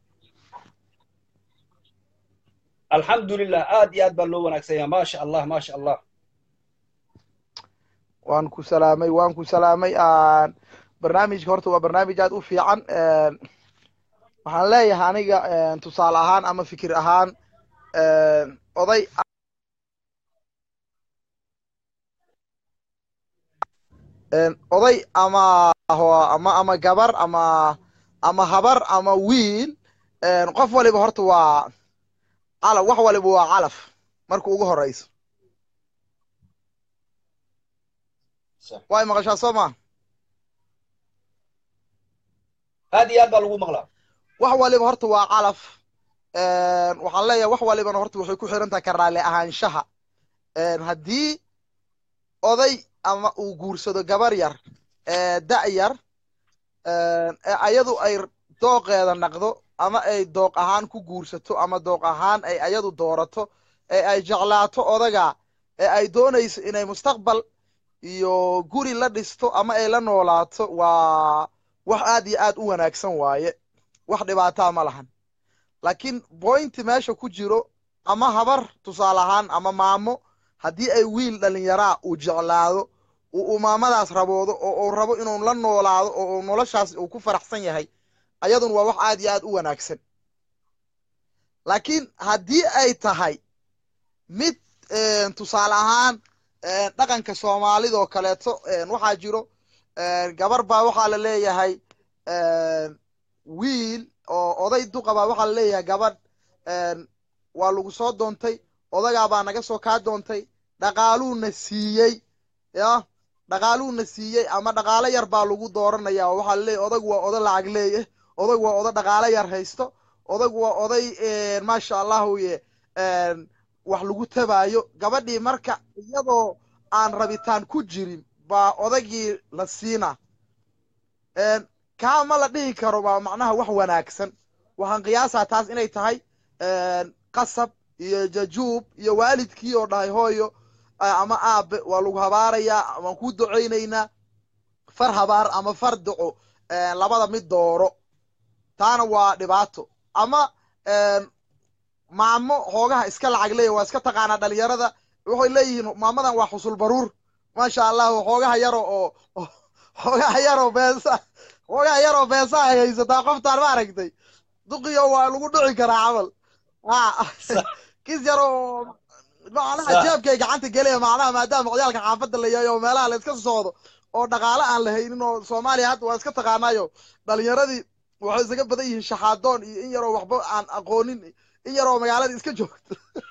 alxamdulilah aad iyo aad baa loo wanaagsan yahay maasha allah maasha allah waan ku salaamay waan ku salaamay barnaamijka horta waa barnaamij aad u fiican waxaan leeyahay aniga tusaale ahaan ama fikir ahaan oday oday ama ama ama gabar ama ama habar ama wiil qof waliba horta waa calaf wax waliba waa calaf marka ugu horeyso way maqashaa soo ma aad iyo aad baa lagu maqlaa wax waliba horta waa calaf waxaan leeyahay wax walibana horta waxay ku xiran tahay ka raalli ahaanshaha haddii oday ama uu guursado gabar yar da' yar ayadu ay dooqeeda naqdo ama ay dooq ahaan ku guursato ama dooq ahaan ay ayadu doorato ee ay jeclaato odaga ee ay doonayso inay mustaqbal iyo guri la dhisto ama ay la noolaato waa wax aad iyo aad u wanaagsan waaye wax dhibaataa ma lahan laakiin bointi meesha ku jiro ama habar tusaale ahaan ama maamo haddii ay wiil dhalinyaraa uu jeclaado uu umaamadaas raboodo oo uu rabo inuu la noolaado oo uu noloshaas uu ku faraxsan yahay ayadun waa wax aad iyo aad u wanaagsan laakiin haddii ay tahay mid tusaale ahaan dhaqanka soomaalidoo kaleeto waxaa jiro gabar baa waxaa la leeyahay wiil oo oday duqa baa waxaa la leeyahay gabadh waa lagu soo doontay odagaa baa naga soo kaa doontay dhaqaaluuna siiyey ya dhaqaaluuna siiyey ama dhaqaalo yar baa lagu dooranaya oo waxaa la leeyahy odagu waa odo lacag leeye odagu waa odo dhaqaalo yar haysto odagu waa oday maasha allahu ye wax lagu tabaayo gabadhii marka iyadoo aan rabitaan ku jirin baa odagii la siina kaa ma la dhihi karo baa macnaha wax wanaagsan waxaan qiyaasaa taas inay tahay qasab iyo jajuub iyo waalidkii oo dhahay hooyo ama aabe waa lagu habaarayaa waan kuu ducaynaynaa far habaar ama far duco labada mid dooro taana waa dhibaato ama maamo hoogaha iska lacag leeya waa iska taqaanaa dhalinyarada waxay leeyihiin maamadan waa xusul baruur maasha allahu hoogaha yaro oo hoogaha yaroo beesa hoogaha yaroo beesa ay haysataa qoftaan ma aragtay duqiyo waa lagu dhici karaa camal kis yar oo macnaha jeebkay gacanta gelaya macnaha maadaama ciyaalka xaafadda la yahay oo meelaha la iska socdo oo dhaqaale aan la haynin oo soomaaliya hadda waa iska taqaanayo dhalinyaradii waxay isaga badan yihiin shaxaadoon iyo in yaroo waxba aan aqoonin in yaroo magaalada iska joogto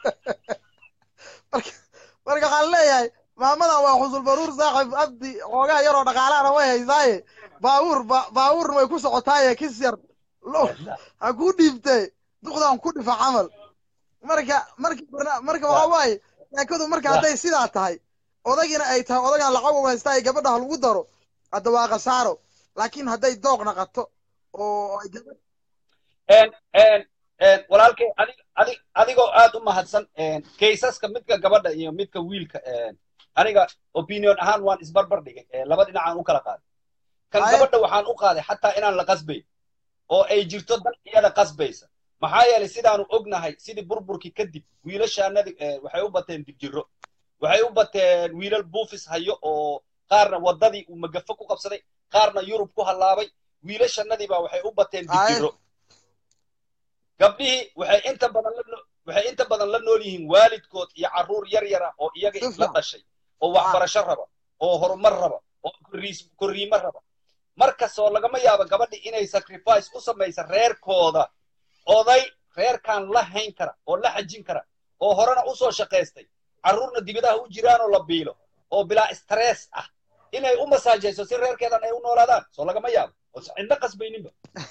marka marka waxaan leeyahay maamadan waa xusul baruur saaxib abdi xoogaha yaroo dhaqaalahana way haysaaye baabuur baabuurna way ku socotaaye kis yar lo ha kuu dhiibtee duqdan ku dhifa camal marka marka marka waxa waaye sheekadu marka hadday sidaa tahay odagina ay tahay odagan lacag u haystaa gabadha ha lagu daro hadda waa khasaaro laakiin hadday dooq naqato oo walaalkay adi adigoo aad u mahadsan kaysaska midka gabadha iyo midka wiilka aniga opinion ahaan waan isbarbar dhigay laba dhinacaan u kala qaaday kan Haye. gabadha waxaan u qaaday xataa inaan la qasbayn oo ay jirto dan iyada qasbaysa maxaa yeelay sidaanu ognahay sidii burburkii kadib wiilashaanadi waxay u bateen dibjiro waxay u bateen wiilal buufis hayo oo qaarna waddadii uu magafo ku qabsaday qaarna yurub ku hallaabay wiilashanadii baa waxay u bateen Haye. dibjiro gabdhihii waxay inta badan la no- waxay inta badan la nool yihiin waalidkood iyo carruur yar yara oo iyaga Si la fiican. dhashay oo waxbarasho raba oo horumar raba oo korriis- korriimo raba markastoo lagama yaabo gabadhi inay sacrifice u samaysa reerkooda oday reerkan la hayn kara oo la xajin kara oo horena usoo shaqaystay carruurna dibidaha u jiraanoo la biilo oo bilaa stress ah inay u masaajayso si reerkeedan ay u noolaadaan soo lagama yaabo oo cidna qasbayninba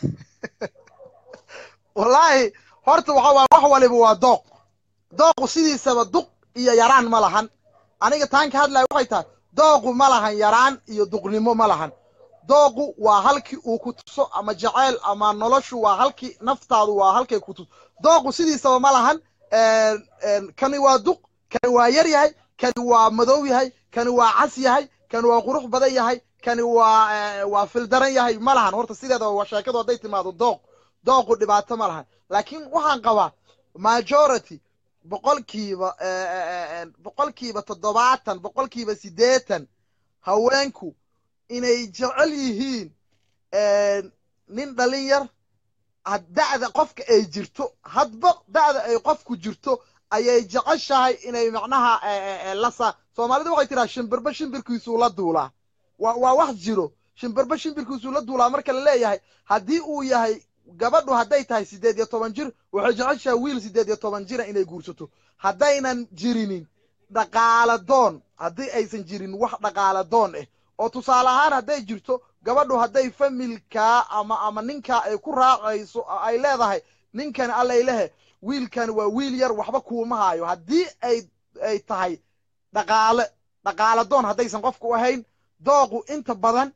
wallaahi horta waxa waay wax waliba waa dooq dooqu sidiisaba duq iyo yaraan ma lahan aniga taan ka hadlaya waxay tahay dooqu ma lahan yaraan iyo duqnimo ma lahan dooqu waa halkii uu ku tuso ama jaceyl ama noloshu waa halkii naftaadu waa halkay ku tuso dooqu sidiisaba ma lahan een, een, kani waa duq kani waa yar yahay kani waa madow yahay kani waa cas yahay kani waa qurux badan yahay kani waa ee, waa fildaran yahay ma lahan horta sideeda waa sheekadu hadday timaado dooq dooqu dhibaato ma lahan laakiin waxaan qabaa majority boqolkiiba ee, ee, ee, boqolkiiba toddobaatan boqolkiiba siddeetan haweenku inay jecel yihiin een, nin dhalin yar had- da'da qofka ay jirto hadba da'da ay qofku jirto ayay jeceshahay inay macnaha ee, ee, ee, la sa soomaalidu waxay tiraa shimbirba shimbirkiisuu la duulaa waa waa wax jiro shimbirba shimbirkiisuu la duulaa marka la leeyahay haddii uu yahay gabadhu hadday tahay siddeed iyo toban jir waxay jeceshahay wiil siddeed iyo toban jira inay guursato haddaynan jirinin dhaqaala doon haddii aysan jirin wax dhaqaala doon ah oo tusaale ahaan hadday jirto gabadhu hadday familkaa ama ama ninkaa ay ku raacayso oo ay leedahay ninkani allay lehe wiilkani waa wiil yar waxba kuuma haayo haddii ay ay tahay dhaqaale dhaqaala doon haddaysan qofku ahayn dooqu inta badan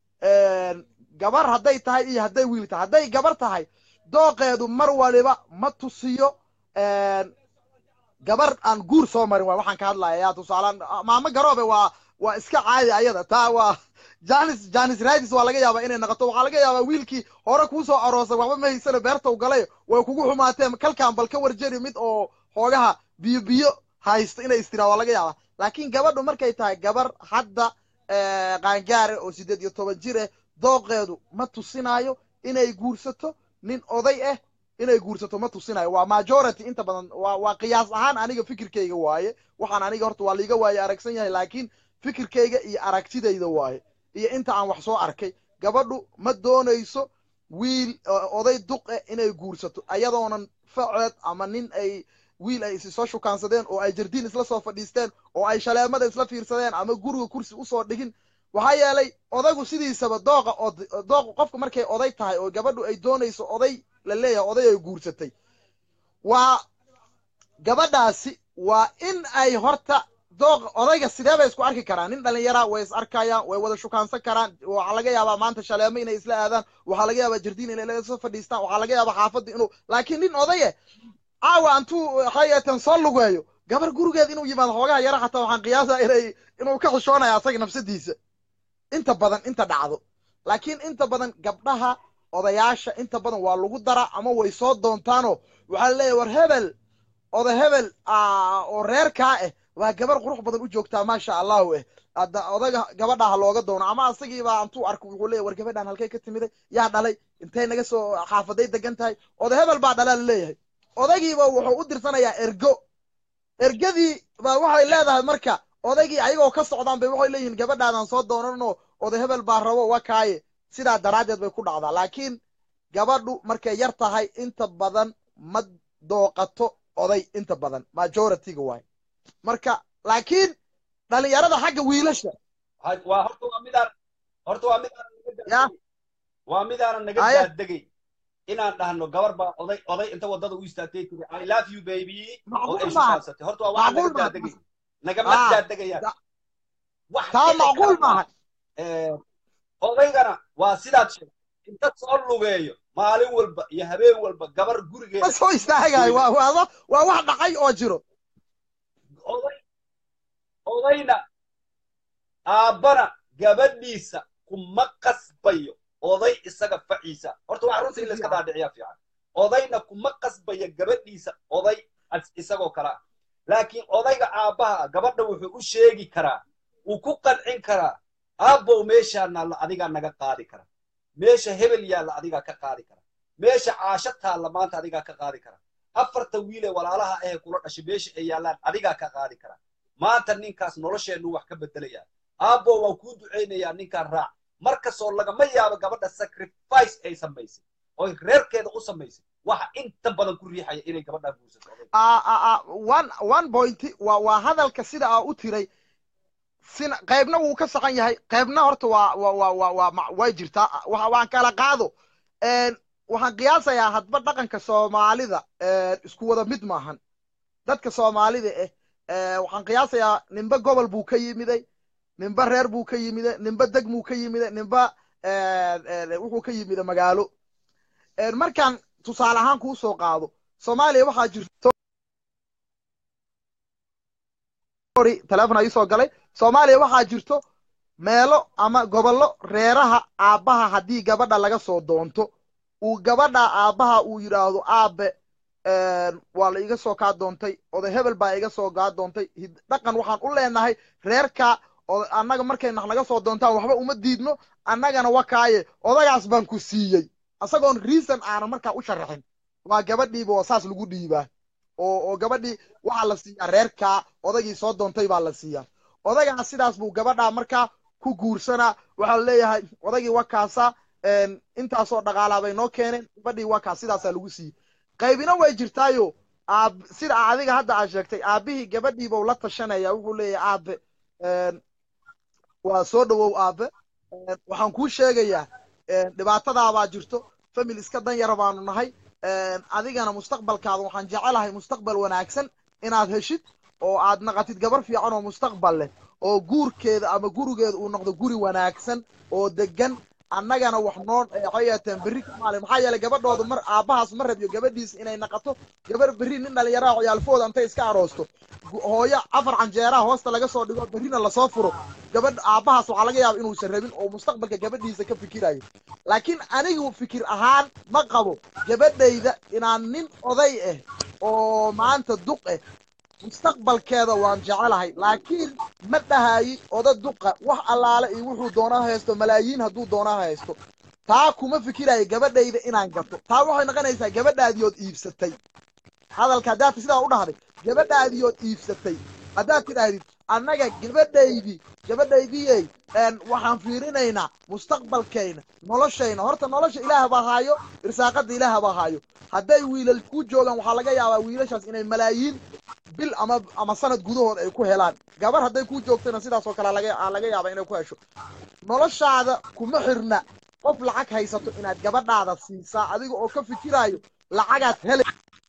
een, gabar hadday tahay iyo hadday wiil tahay hadday gabar tahay dooqeedu mar waliba ma tusiyo een, gabar aan guur soo marin waay waxaan ka hadlaya yaa tusaalaan maamo garoobe waa waa iska caadi ayada taa waa janis janis radis waa laga yaabaa inay noqoto waxaa laga yaabaa wiilkii hore kuu soo aroosay waxba ma haysano beerta u galay way kugu xumaateen kalkaan bal ka warjeri mid oo xoogaha biyo biyo haysto inay istiraa waa laga yaabaa laakiin gabadhu markay tahay gabar hadda eh, qaangaare oo siddeed iyo toban jir ah dooqeedu ma tusinayo inay guursato nin oday ah inay guursato ma tusinayo waa majority inta badan waa waa qiyaas ahaan aniga fikirkayga waaye waxaan aniga horta waa liiga waaye aragsan yahay laakiin fikirkayga iyo aragtidayda waaye iyo inta aan wax soo arkay gabadhu ma doonayso wiil o- oday duq eh inay guursato ayadoonan faceed ama nin ay wiil ay isi soo shukaansadeen oo ay jardiin isla soo fadhiisteen oo ay shaleemada isla fiirsadeen ama guriga kursi usoo dhigin waxaa yeelay odaygu sidiisaba dooqa od- dooqa qofka markay oday tahay oo gabadhu ay doonayso oday la leeyahay oday ay guursatay waa gabadhaasi waa in ay horta dooq odayga sidee bay isku arki karaan nin dhalinyara way is arkayaan way wada shukaansan karaan waxaa laga yaabaa maanta shaleemo inay isla aadaan waxaa laga yaabaa jardiin inay isla fadhiistaan waxaa laga yaabaa xaafadda inuu laakiin nin odaye caawa antuu xayeetan soo lugeeyo gabar gurigeed inuu yimaado xoogaha yara xataa waxaan qiyaasaa inay inuu ka xishoonaya asaga nafsadiisa inta badan inta dhacdo laakiin inta badan gabdhaha odayaasha inta badan waa lagu dara ama way soo doontaanoo waxaa leeyahay war hebel oda hebel ah, oo reerkaa ah waa gabar qurux badan u joogtaa maasha allahu eh hadda odaga gabadha ha looga doono ama asagiibaa antuu arko wuxuu leeyahy war gabadhan halkay ka timiday yaa dhalay intay naga soo xaafaday degan tahay oda hebel baa dhalaa laleeyahay odagiiba wuxuu u dirsanayaa ergo ergadii baa waxay leedahay marka odaygii ayagoo ka socdaan bay waxay leeyihiin gabadhaadan soo doonanoo oda hebel baa rabo waa kaaye sidaa daraaddeed bay ku dhacdaa laakiin gabadhu markay yar tahay inta badan ma dooqato oday inta badan majorityga waay marka laakiin dhalinyarada xagga wiilasha Ha- waa horta waa midaan horta waa midaanan naga Ya. daadegay waa midaanan naga Haye. daadegay inaan dhahno gabar baa oday oday inta wadada u istaagtay tiri i love you baby oo macquul ay maaha shukaansatay horta waa waxaan macquul naga maaha daadegay nagama Ah, daadegayaan da- wax taa dhici macquul kara maaha maaha Eh, odaygana waa sidaad sheegtay inta soo lugeeyo maalin walba iyo habeen walba gabar gurigeeda ma soo istaagayo waa waa waa wax dhacay oo jiro oday odayna aabbana gabadhiisa kuma qasbayo oday isaga faciisa horta waxa runta in la iska dhaadhiciyaa fiican odayna kuma qasbayo gabadhiisa oday as- isagoo kale ah laakiin odayga aabbaha gabadha wuxuu u sheegi karaa uu ku qancin karaa aabbow meeshaa naalla adigaa naga qaadi kara meesha hebel yaalla adigaa ka qaadi kara meesha caasho taalla maanta adigaa ka qaadi kara afarta wiilee walaalaha ahee kula dhashay meesha ay yaallaan adigaa ka qaadi kara maanta ninkaas nolosheennu wax ka beddelaya aabbo waan kuu ducaynayaa ninkaan raac markastoo lagama yaabo gabadha sacrifice ay samaysay oy reerkeeda u samaysay waxa inta badan ku riixaya inay gabadhaa guursato odayga. Ah, ah, ah, one one point waa waa hadalka sida aa u tiray sina qaybna wuu ka saxan yahay qaybna horta waa waa waa waa waa ma- way jirtaa waxa waan kala qaado Een, waxaan qiyaasayaa hadba dhaqanka soomaalida een, isku wada mid maahan dadka soomaalida eh ee, waxaan qiyaasayaa ninba gobol buu ka yimiday ninba reer buu ka yimiday ninba deg buu ka yimiday ninba een, een, wuxuu ka yimiday magaalo Een, markaan tusaale ahaan kuu soo qaado soomaaliya waxaa jirto sorry teleefon ii soo galay soomaaliya waxaa jirto meelo ama gobollo reeraha aabbaha haddii gabadha laga soo doonto uu gabadha aabbaha uu yidhaahdo aabe een, waa la iga soo kaa doontay oday hebel baa iga soo kaa doontay hid- dhaqan waxaan u leenahay reerka oo annaga markay nax naga soo doontaan waxba uma diidno annagana wakaaye odagaas baan ku siiyey asagoon reason aanan markaa u sharaxin waa gabadhiiba oo saas lagu dhiibaa oo oo gabadhii waxaa la siiyaa reerkaa odagii soo doontay baa la siiyaa odagaa sidaas buu gabadhaa markaa ku guursanaa waxaa la leeyahay odagii wakaasa een, intaasoo dhaqaalaa bay noo keeneen gabadhii wakaa sidaasaa lagu siiyey qaybina way jirtaayo aab sida adiga hadda aad sheegtay aabbihii gabadhiibuu la tashanaya wuxuu leeyahay aabe een, waa soo dhowow aabe Een, waxaan kuu sheegayaa een, dhibaatadaabaa jirto famil iska dan yara baanu nahay Een, adigana mustaqbalkaada waxaan jecelahay mustaqbal wanaagsan inaad heshid oo aad naqatid gabar fiican oo mustaqbal leh oo guurkeeda ama gurigeeda uu noqdo guri wanaagsan oo degan annagana wax noo waxay yeeteen berri ka maalin maxaa yeelay gabadhooda mar aabbahaas ma rabiyo gabadhiisa inay naqato gabar berri nin dhalinyaraha ciyaalfooda intay iska aroosto gu- hooyo afar canjeeraha hoosta laga soo dhigo berrina lasoo furo gabadh aabbahaas waxaa laga yaaba inuusan rabin oo mustaqbalka gabadhiisa ka fikirayo laakiin anigu fikir ahaan ma qabo gabadhayda inaan nin oday ah oo maanta duq ah mustaqbalkeeda waan jecelahay laakiin ma dhahayi oda duqa wax allaale iyo wuxuu doona haysto malaayiin hadduu doona haysto taa kuma fikirayo gabadhayda inaan gato taa waxay noqonaysaa gabadhaadiyood iibsatay hadalka haddaad sidaa u dhahday gabadhaadiyood iibsatay haddaad tidhaahdid annaga gabadhaydii gabadhaydiyey een, waxaan fiirinaynaa mustaqbalkayna noloshayna horta nolosha ilaah baa haayo irsaaqada ilaah baa haayo hadday wiilal ku joogaan waxaa laga yaabaa wiilashaas inay malaayiin bil ama ama sanad gudahood ay ku helaan gabar hadday ku joogtana sidaas oo kale laga aa laga yaabaa inay ku hesho noloshaada kuma xirna qof lacag haysato inaad gabadhaada siisaa adiga oo ka fikiraayo lacagaad hele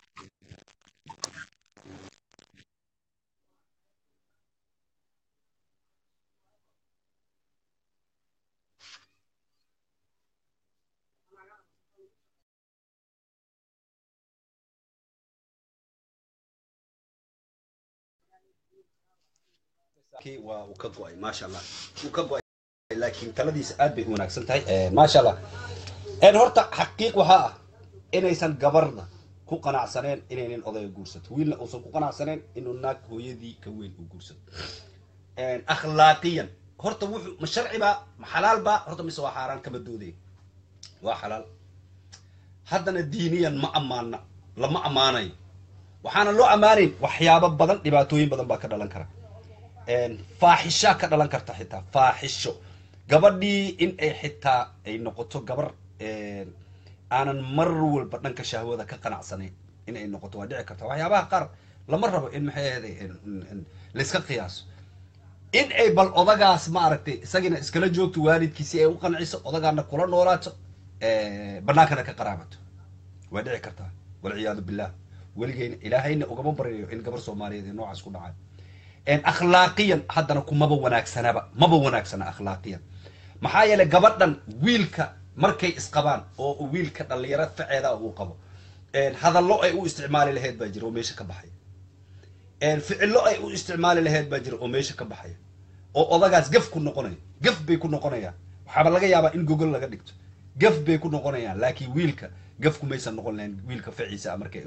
kii waa uu ka go'ay maasha allah uu ka go'ay laakiin taladiisa aad bay u wanaagsan tahay Eh, maasha allah een horta xaqiiq waxaa ah inaysan gabarna ku qanacsaneen inaynan odayga guursato wiilna uusan ku qanacsaneen inuu naag hooyadii ka weyn uu guursato Een, akhlaaqiyan horta wuxuu ma sharci baa ma xalaal baa horta mise waa xaaraan kama doodaya waa xalaal haddana diiniyan ma ammaana lama ammaanayo waxaana loo ammaanayn waxyaabo badan dhibaatooyin badan baa ka dhalan kara een, faaxishaa ka dhalan karta xitaa faaxisho gabadhii in ay xitaa ay noqoto gabar een, aanan mar walba dhanka shahwada ka qanacsanayn in ay noqoto waa dhici karta waxyaabaha qaar lama rabo in maxay ahayday in- in- in layska qiyaaso in ay bal odagaas ma aragtay isagina iskala joogto waalidkiisi ay u qanciso odagaana kula noolaato eh, bannaankana ka qaraabato waa dhici kartaa walciyaadu billah weligeyna ilaahayna ugama baryayo in gabar soomaaliyeed ee noocaas ku dhacay een akhlaaqiyan haddana kumaba wanaagsanaba maba wanaagsana akhlaaqiyan maxaa yeelay gabadhan wiilka markay isqabaan oo wiilka dhalinyaro faceeda uu qabo hadallo ay u isticmaali lahayd baa jira oo meesha ka baxaya ficillo ay u isticmaali lahayd baa jira oo meesha ka baxaya oo odagaas gaf ku noqonaya gaf bay ku noqonayaan waxaaba laga yaabaa in gogol laga dhigto gaf bay ku noqonayaan laakiin wiilka gafku maysan noqon lahayn wiilka faciisa markay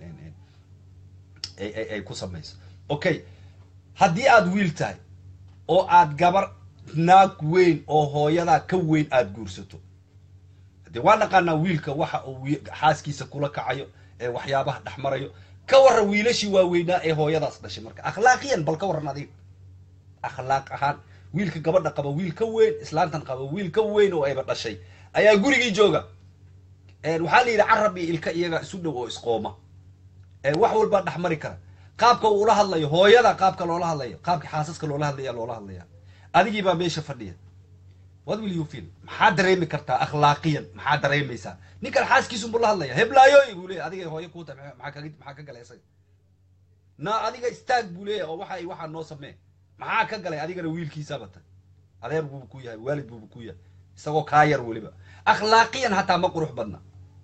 ay ku samayso okay haddii aad wiil tahay oo aad gabar naag weyn oo hooyadaa ka weyn aada guursato dee waa naqaanaa wiilka waxa uu xaaskiisa kula kacayo ee waxyaabaha dhex marayo ka warran wiilashii waaweynaa ee hooyadaas dhashay marka akhlaaqiyan bal ka warran adiga akhlaaq ahaan wiilka gabadha qaba wiil ka weyn islaantan qaba wiil ka weyn oo ayba dhashay ayaa gurigii jooga waxaa la yidhi carab iyo ilka iyaga isu dhow oo isqooma wax walbaa dhex mari kara qaabka uu ula hadlayo hooyada qaabka loola hadlayo qaabka xaasaska loola hadlaya loola hadlaya adigii baa meesha fadhiya what will you feel maxaa dareemi kartaa akhlaaqiyan maxaa dareemaysaa ninkan xaaskiisunbuu la hadlaya heblaayoy buu leeyahy adiga hooyo kuu tahay maxaa kaga maxaa ka galay isaga na adiga istaag buu leeyahy oo waxa waxaa noo samee maxaa ka galay adigana wiilkiisaaba tay adeer buuba ku yahay waalid buuba ku yahay isagoo kaa yar weliba akhlaaqiyan hataa ma qurux badna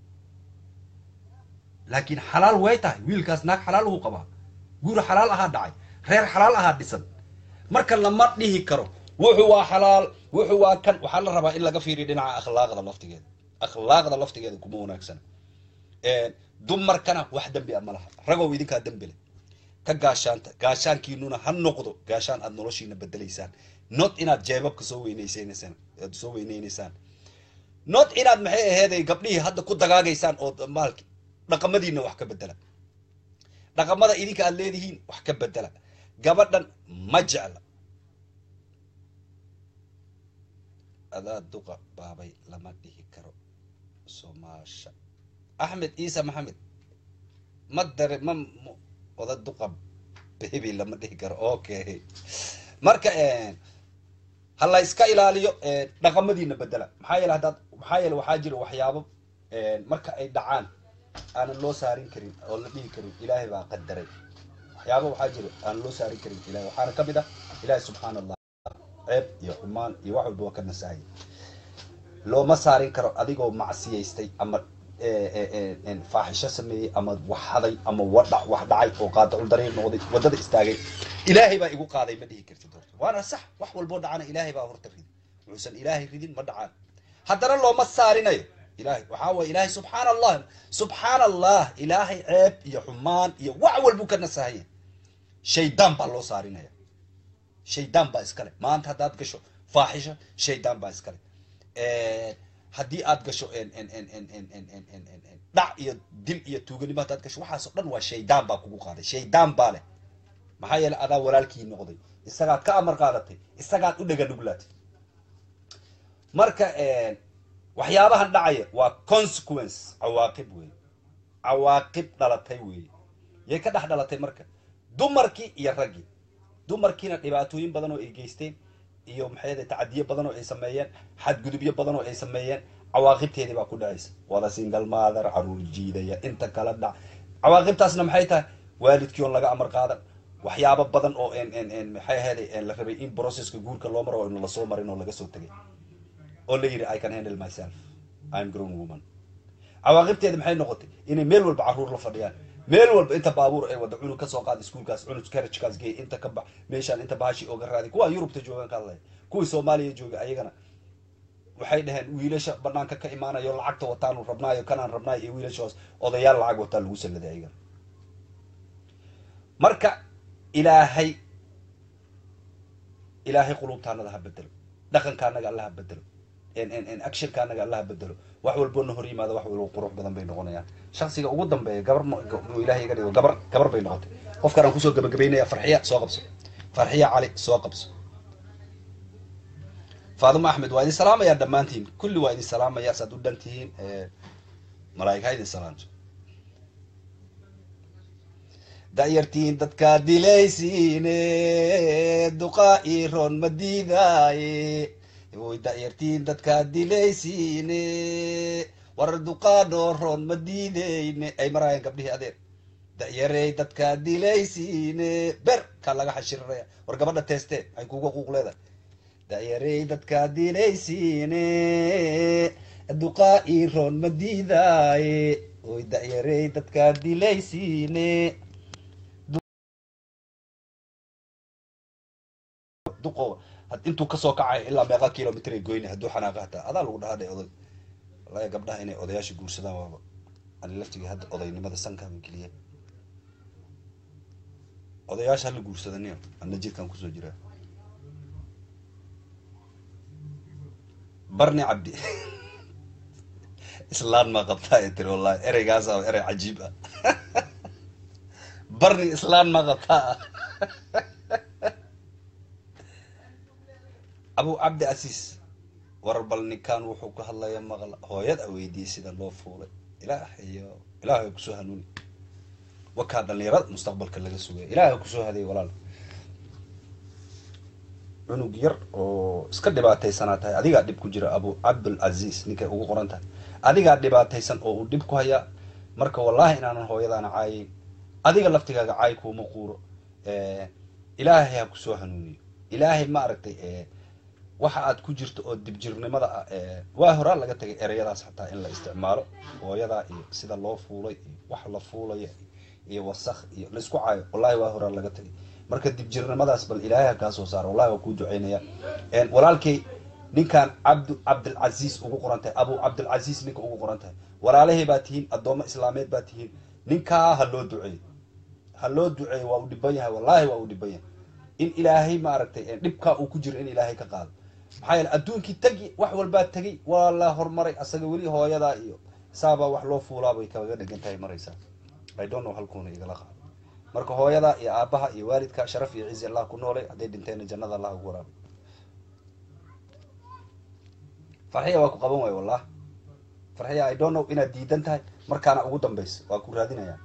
laakiin xalaal way tahay wiilkaas naag xalaal uhu qabaa guur xalaal ahaa dhacay reer xalaal ahaa dhisan marka lama dhihi karo wuxuu waa xalaal wuxuu waa kan waxaa la rabaa in laga fiiriyo dhinaca akhlaaqda laftigeeda akhlaaqda laftigeeda kuma wanaagsana dumarkana wax dembi a ma laha ragow idinkaa dembi leh ka gaashaanta gaashaankiinuna ha noqdo gaashaan aad noloshiina bedelaysaan not inaad jeebabka soo weynaysaneysaan aad soo weyneynaysaan not inaad maxay aheeday gabdhihii hadda ku dagaagaysaan oo maalki dhaqamadiina wax ka bedela dhaqamada idinka aad leedihiin wax ka bedela gabadhan ma jecla adaa duqa baabay lama dhihi karo soomaasha axmed ciise maxamed ma dare ma oda duqa bebi lama dhihi karo okay marka ha la iska ilaaliyo dhaqamadiina bedela maxaa yeele haddaad maxaa yeele waxaa jira waxyaabo marka ay dhacaan aanan loo saarin karin oo la dhihi karin ilaahay baa qadaray waxyaaba waxaa jira aanan loo saarin karin ilahay waxaana ka mid ah ilaahay subxaana allah ceeb iyo xumaan iyo wax walba waa ka nasahay looma saarin karo adigoo macsiyaystay ama faaxisho sameeyey ama wax haday ama wadhac wax dhacay oo qaadacul dariiq noqday waddada istaagay ilaahay baa igu qaaday ma dhihi kartid horta waana sax wax walboo dhacana ilaahay baa horta ridin wuxuusan ilaahay ridin ma dhacaan haddana looma saarinayo ilahay waxaa waye ilaahay subxaana allah subxaana allah ilaahay ceeb iyo xumaan iyo wax walbuu ka nasahaya shaydaan baa loo saarinaya shaydaan baa iskale maanta haddaad gasho faaxisho shaydaan baa iskale haddii aad gasho dhac iyo dil iyo tuuganimo haddaad gasho waxaasoo dhan waa shaydaan baa kugu qaaday shaydaan baa leh maxaa yeele adaa walaalkii noqday isagaad ka amar qaadatay isagaad u dhega nuglaatay marka waxyaabahan dhacaya waa consequence cawaaqib wey cawaaqib dhalatay weeye yay ka dhex dhalatay marka dumarkii iyo raggii dumarkiina dhibaatooyin badan oo ay geysteen iyo maxay tacadiyo badan oo ay sameeyeen xadgudubyo badan oo ay sameeyeen cawaaqibteedii baa ku dhacaysa wada single mother caruur jiidaya inta kala dhac cawaaqibtaasna maxay tahay waalidkii oon laga amar qaadan waxyaabo badan oo maxay aheeday la rabay in processka guurka loo maro oo in lasoo marin oo laga soo tegay oo la yidhi i can handle myself im grown woman cawaaqibteeda maxay noqotay inay meel walba carruur la fadhiyaan meel walba inta baabuur ay wada cunug kasoo qaada iskuolkaas cunug karajkaas geey inta ka bax meeshaan inta bahashi ooga raadi kuwa yurubta joogaan ka hadlaya kuwii soomaaliya jooga ayagana waxay dhaheen wiilasha banaanka ka imaanayo lacagta wataanu rabnaayo kanaan rabnaayo iyo wiilashaas odayaal lacag wataa lagu salladay ayagana marka ilaahay ilaahay qulubtaanada ha bedelo dhaqankaanaga alla ha bedelo actionka anaga alla ha bedelo wax walboona hor yimaada wax walbo qurux badan bay noqonayaan shaksiga ugu dambeeya gabar ilahay iga dhigo gabar gabar bay noqotay qofkaan aan kusoo gabagabaynaya farxiya soo qabso farxiya cali soo qabso faadimo axmed waa idin salaamayaa dhammaantiin kulli waa idin salaamaya saad u dhan tihiin malaa'ig ha idin salaamto da'yartiin dadkaa dilaysiine duqaa ii roon ma diidaaye way da'yartiin dadkaa dilaysiine war duqaadhoo roon ma diideyne ay maraayeen gabdhihii adeer da'yarey dadkaa dilaysiine ber kaa laga xashiriraya war gabadha teeste ay kuga quuq leedahay da'yarey dadkaa dilaysiine duqaa iroon ma diidaaye oy da'yarey dadkaa dilaysiine duqo had- intuu kasoo kacay ilaa meeqa kilomitr ay goyni hadduu xanaaqa hataa adaa lagu dhahaa dhe oday wallahi gabdhaha inay odayaasha guursadaan waaba ani laftigii hadda odaynimada sankaaba geliya odayaasha hala guursadaniyo anna jirkaan kusoo jiraa barni cabdi islaan maa qabtaa ee tiri wallahi ereygaas aa erey cajiib ah barni islaan maa qabtaa abu cabdi casiis warar bal ninkan wuxuu ka hadlaya maqla hooyada weydiiyey sida loo fuulay ilaahayo ilaahay kusoo hanuuni wakaa dhalinyarada mustaqbalka laga sugaya ilaahay kusoo hadeey walaal cunug yar oo iska dhibaataysanaa tahay adigaa dhib ku jira abu cabdulcaziis ninkay ugu qoran tahay adigaa dhibaataysan oo uu dhib ku hayaa marka wallahi inaanan hooyadaana caayin adiga laftigaaga caay kuuma quuro ilaahay ha kusoo hanuuniyo ilaahay ma aragtay waxa aad ku jirto oo dibjirnimada ah waa horaa laga tagay ereyadaas xataa in la isticmaalo hooyadaa iyo sida loo fuulay iyo wax la fuulaya iyo wasakh iyo laisku caayo wallahi waa horaa laga tagay marka dibjirnimadaas bal ilaahay ha kaa soo saaro wallahi waa kuu duceynaya walaalkay ninkan cabdu cabdilcaziis ugu qoran tahay abu cabdilcaziis ninka ugu qoran tahay walaalahay baa tihiin addoommo islaameed baa tihiin ninkaa ha loo duceeyo ha loo duceeyo waa u dhiban yahay wallahi waa u dhiban yahay in ilaahay maaragtay dhibkaa uu ku jiro in ilaahay ka qaado maxaa yeele adduunkii tagi wax walbaa tegay waa la horumaray asaga weli hooyadaa iyo saabaa wax loo fuulaa bay kaga dhegan tahay maraysaa i don't know halkuuna igala qaado marka hooyadaa iyo aabaha iyo waalidka sharaf iyo cizi allah ku noolay hadday dhinteena jannada allah ugu waraabay farxiya waa ku qaban waay wallah farxiya i don't know inaad diidan tahay markaana ugu dambaysa waa ku raadinayaa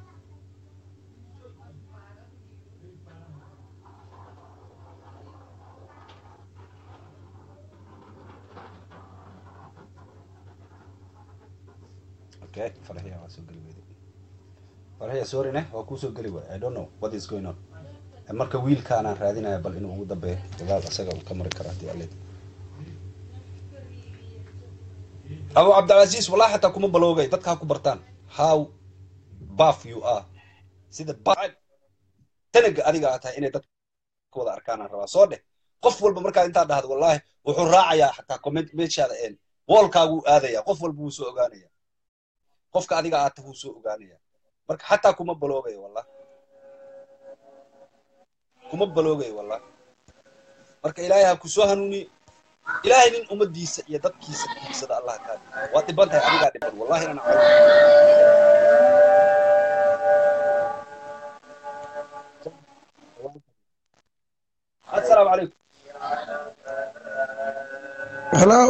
okay farxiya waa soo geli weyday farxiya sorry ne waa kuusoo geli waay i don't know what is going on marka wiilkaanaan raadinaya bal inuu ugu dambeeyo dadaal isaga uu ka mari kara hadii alle abu cabdilcaziis wallahi xataa kuma baloogay dadka ha ku bartaan how buff you are sida tanaga adiga aa tahay inay dadka wada arkaanaan rabaa soo dheh qof walba markaa intaa dhahdo wallahi wuxuu raacayaa xataa comment meeshaada een woolkaaguu aadaya qof walba wuu soo ogaanaya qofka adiga aata wuu soo ogaanaya marka xataa kuma baloogayo wallah kuma baloogayo wallah marka ilaahay ha kusoo hanuuniyo ilaahay nin ummadiisa iyo dadkiisa diigsada allah kaa dhigo waa dhiban tahay adigaa dhiban wallahi inaan caayo assalaamu calaykum hello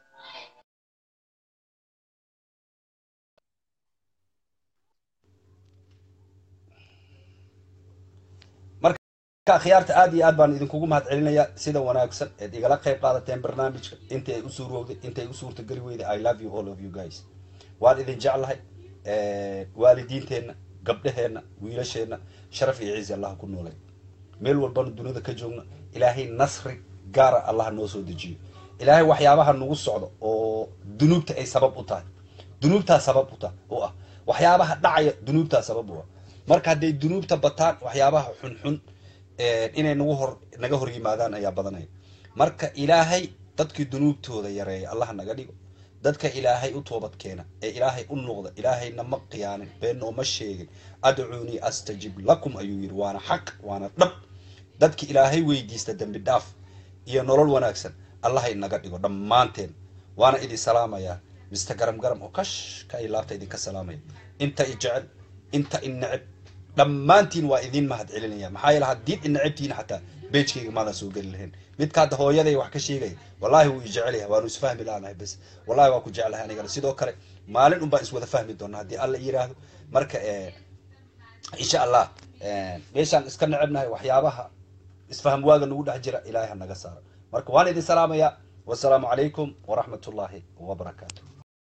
khiyaarta aad iyo aad baan idinkugu mahad celinaya sida wanaagsan eed igala qayb qaadateen barnaamijka intii ay u suurowday intay u suurtageli weyday i love you all of you guys waan idin jeclahay waalidiinteenna gabdhaheenna wiilasheenna sharaf iyo ciisi allah ku noolay meel walbana dunida ka joogna ilaahay nasri gaara allah noo soo dejiyo ilaahay waxyaabaha nagu socdo oo dunuubta ay sabab u tahay dunuubtaa sabab u tahay u ah waxyaabaha dhacaya dunuubtaa sabab u ah marka hadday dunuubta bataan waxyaabaha xunxun inay nagu hor naga hor yimaadaan ayaa badanaya marka ilaahay dadkii dunuubtooda yareeya allah naga dhigo dadka ilaahay u toobad keena ee ilaahay u noqda ilaahayna ma qiyaanin been nooma sheegin adcuunii astajib lakum ayuu yidhi waana xaq waana dhab dadki ilaahay weydiista dembi dhaaf iyo nolol wanaagsan allah inaga dhigo dhammaanteen waana idin salaamayaa mister garam garam oo kash ka ay laabta idinka salaamaya inta i jecel inta i neceb dhammaantiin waa idin mahad celinaya maxaa yeele haddiid inacabtiina xataa beejkayga maadan soo geli lahayn midka hadda hooyaday wax ka sheegaya wallahi wuu i jecel yahay waanu isfahmi laanahay bes wallahi waa ku jeclahay anigana sidoo kale maalin un baan iswada fahmi doonaa haddii alla yiraahdo marka insha allah meeshaan iska necebnahay waxyaabaha isfaham waaga nagu dhex jira ilaahay ha naga saaro marka waan idin salaamayaa wasalaamu calaykum waraxmat ullaahi wabarakaatu